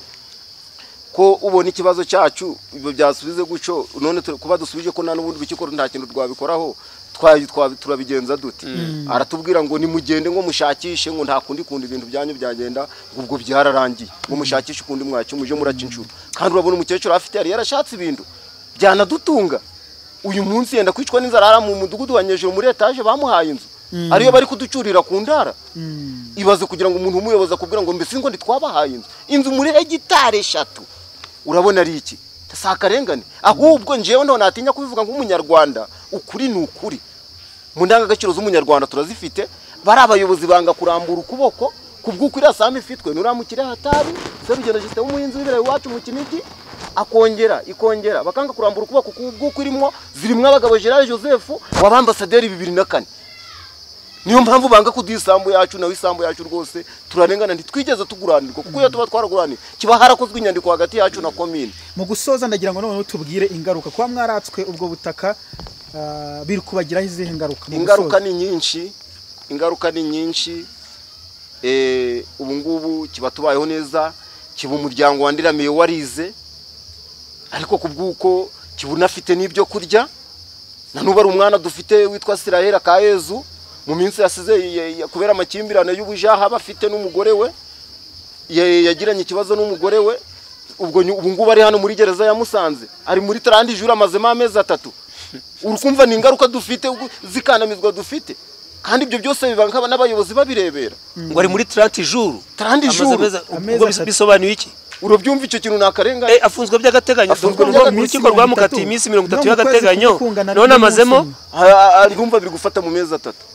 ko ubona ikibazo cyacu ibyo byasubize guco none tu- kuba dusubije ko na n'ubundi urukiko nta kintu rwabikoraho twa- twa- turabigenza dute aratubwira ngo nimugende ngo mushakishe ngo nta kundi kundi ibintu byanyu byagenda ngo ubwo byararangiye ngo mushakishe ukundi mwacyo muje muraca inshuro kandi urabona umukecuru afite yari yarashatse ibintu byanadutunga uyu munsi yenda kwicwa n'inzara hariya mu mudugudu wa nyejuru muri etaje bamuhaye inzu ariyo bari kuducurira ku ndara Mm. ibaze kugira ngo umuntu w'umuyobozi akubwira ngo mbese ngo ntitwabahaye inzu inzu muri hegitari eshatu urabona ari iki si akarengane ahubwo njyewe none natinya kubivuga nk'umunyarwanda ukuri ni ukuri mu ndangagaciro z'umunyarwanda turazifite bari abayobozi banga kurambura ukuboko ku bw'ukwirasamo ifitwe nuramukire hatari serugendo jisite w'umuhinzi w'ibirayi iwacu mu kinigi akongera ikongera bakanga kurambura ukuboko ku bw'uko irimo zirimo abagabo gerard joseph wabambasaderi bibiri na kane niyo mpamvu banga kuduha isambu yacu nawe isambu yacu rwose turarengana ntitwigeze tuguranirwa kuko iyo tuba twaraguranira kiba harakozwe inyandiko hagati yacu na komine mu gusoza ndagira ngo noneho tubwire ingaruka kuba mwaratswe ubwo butaka ah, biri kubagiraho izihe ngaruka mu ingaruka gusoza? ni nyinshi ingaruka ni nyinshi Eh, ubu ngubu kiba tubayeho neza kiba umuryango wandiramiye warize ariko ku bw'uko kiba unafite n'ibyo kurya na n'ubu ari umwana dufite witwa siraheli akayezu mu minsi yasize ya- ya- kubera amakimbirane y'ubujaha aba afite n'umugore we ya- yagiranye ikibazo n'umugore we ubwo nyu- ubu ngubu ari hano muri gereza ya musanze ari muri tarandi juru amazemo amezi atatu urukumva ni ingaruka dufite ubwo- zikandamizwa dufite kandi ibyo byose biba nk'aba- n'abayobozi babirebera ngo ari muri tranti juru Tranti Amaze juru. amezi- Amezi ubwo bis- atatu. bisobanuye iki urabyumva icyo kintu ni akarengane Eh, afunzwe by'agateganyo Afunzwe afunzwe by'agateganyo. mu rukiko rwamukatiye iminsi mirongo No, mu itatu kwezi y'agateganyo kungana none n'umunsi amazemo umwe. Ah, ah, urumva biri gufata mu mezi atatu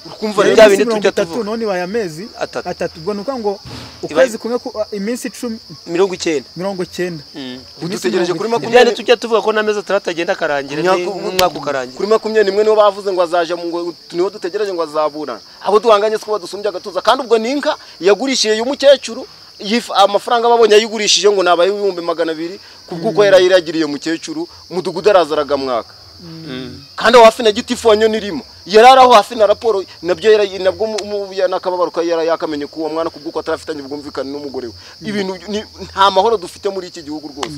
urukumva Bya rero Iminsi bindi mirongo tujya itatu tuvuga. none ibaye amezi Atatu. atatu ubwo ni ukuvuga ngo Ibaye- ukwezi kumwe ku- ah, iminsi icumi mirongo icyenda mirongo cyenda Iminsi dutegereje mirongo kuri itatu. makumyabiri ibyane tujya tuvuga ko n'amezi atandatu agenda akarangira Imyaka- n'umwaka ukarangira kuri makumyabiri n'imwe nibo bavuze ngo azaje mu ngo niho dutegereje ngo azaburana abo duhanganye siko badusumbye agatuza kandi ubwo ni inka yagurishiye y'umukecuru yif- amafaranga babonye ayigurishije ngo nabaye ibihumbi magana abiri ku bw'uko yari yaragiriye umukecuru umudugudu arazaraga mwaka kandi aho hafi na gitifonyo nirimo yari ari aho hafi na raporo nabyo yara- nabwo mu- mu- ya- n'akababaro ka yari yakamenye ko uwo mwana ku bw'uko atarafitanye ubwumvikane n'umugore we ibintu ni- nta mahoro dufite muri iki gihugu rwose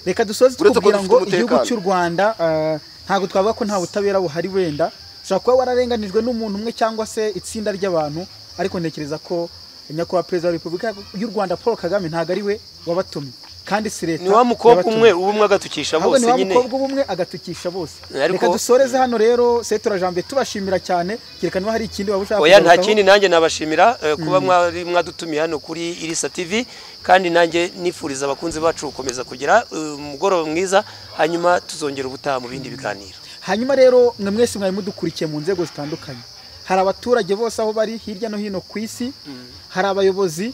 reka dusoze Uretse ko tukubwira dufite ngo igihugu umutekano. cy'u rwanda ah, ntabwo twavuga ko nta butabera buhari wenda ushobora kuba wararenganijwe n'umuntu umwe cyangwa se itsinda ry'abantu ariko ntekereza ko nyakubahwa perezida wa repubulika y'u rwanda paul kagame ntabwo ari we wabatumye kandi si leta ni wa mukobwa yabatumye. umwe uba umwe agatukisha ahubwo bose ni wa nyine mukobwa ubumwe agatukisha bose Ariko- reka dusoreze hano rero setora jambe tubashimira cyane kereka niba hari ikindi waba ushaka oya nta kugarukaho. kindi nanjye nabashimira eh, kuba mwari mwadutumiye hano kuri irisa tv kandi nanjye nifuriza abakunzi bacu gukomeza kugira eh, umugoroba mwiza hanyuma tuzongera ubutaha mu bindi biganiro hanyuma rero mwe mwese mwari mudukurikiye mu nzego zitandukanye hari abaturage bose aho bari hirya no hino ku isi hari abayobozi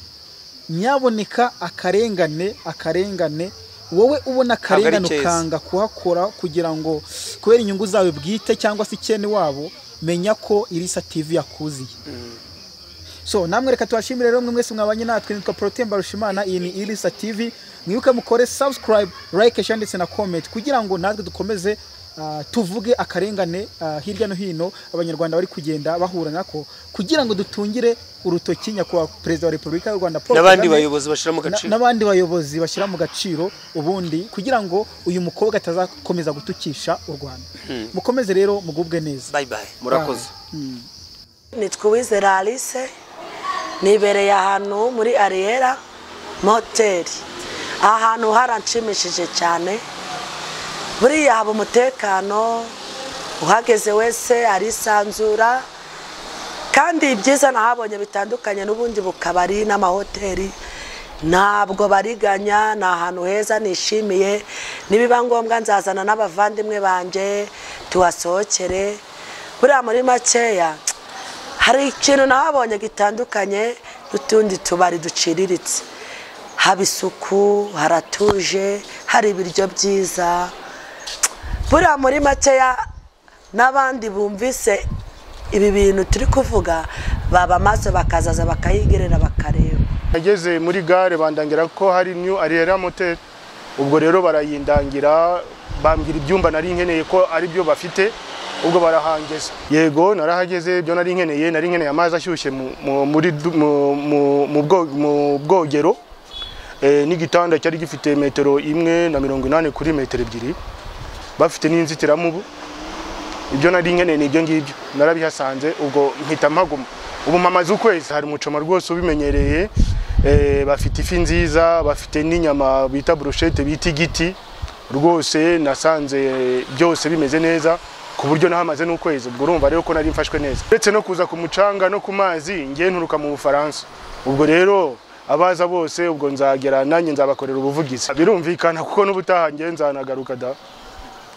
nyaboneka akarengane akarengane wowe ubona akarengane keza. ukanga kuhakora kugira ngo kubera inyungu zawe bwite cyangwa se icyene wabo menya ko irisa tv yakuziye so namwe reka tubashimire rero mwe mwese mwabanye natwe nitwa Protemba Rushimana iyi ni Irisa TV mwibuke mukore subscribe like share ndetse na comment kugira ngo natwe dukomeze ah, tuvuge akarengane ah, hirya no hino abanyarwanda bari kugenda bahura nako kugira ngo dutungire urutoki nyakubahwa perezida wa repubulika y'u rwanda Paul n'abandi Kagame, bayobozi bashyira mu na- gaciro n'abandi bayobozi bashyira mu gaciro ubundi kugira ngo uyu mukobwa atazakomeza gutukisha u rwanda mukomeze rero mugubwe neza bye bye murakoze nitwa uwizera alice nibereye ahantu muri ariyera moteri aha hantu haranshimishije cyane buriya haba umutekano uhageze wese arisanzura kandi ibyiza nahabonye bitandukanye n'ubundi bukabari n'amahoteli ntabwo bariganya ni ahantu heza nishimiye nibiba ngombwa nzazana n'abavandimwe banjye tuhasohokere buriya muri makeya hari ikintu nahabonye gitandukanye n'utundi tubari duciriritse haba isuku haratuje hari ibiryo byiza buriya muri makeya n'abandi bumvise ibi bintu turi kuvuga baba maso bakazaza bakayigerera bakareba nageze muri gare bandangira ko hari new ariyera moteri ubwo rero barayindangira bambwira ibyumba nari nkeneye ko ari byo bafite ubwo barahangeza yego narahageze ibyo nari nkeneye nari nkeneye amazi ashyushye mu- mu- muri du- mu- mu- mu bwo- mu bwogero eh, n'igitanda cyari gifite metero imwe na mirongo inani kuri metero ebyiri bafite n'inzitiramubu ibyo nari nkeneye ni ibyo ngibyo narabihasanze ubwo mpita mpaguma ubu mamaze ukwezi hari umucoma rwose ubimenyereye eh, bafite ifi nziza bafite n'inyama bita burushete bita igiti rwose nasanze byose bimeze neza ku buryo nahamaze n'ukwezi ubwo urumva rero ko nari mfashwe neza uretse no kuza ku mucanga no ku mazi ngiye nturuka mu bufaransa ubwo rero abaza bose ubwo nzagera nanjye nzabakorera ubuvugizi birumvikana kuko n'ubutaha njye nzanagaruka da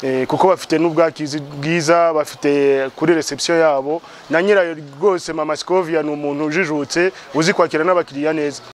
Eh, kuko bafite n'ubwakizi bwiza bafite kuri reception yabo na nyirayo rwose mama Scovia ni umuntu ujijutse uzi kwakira n'abakiriya neza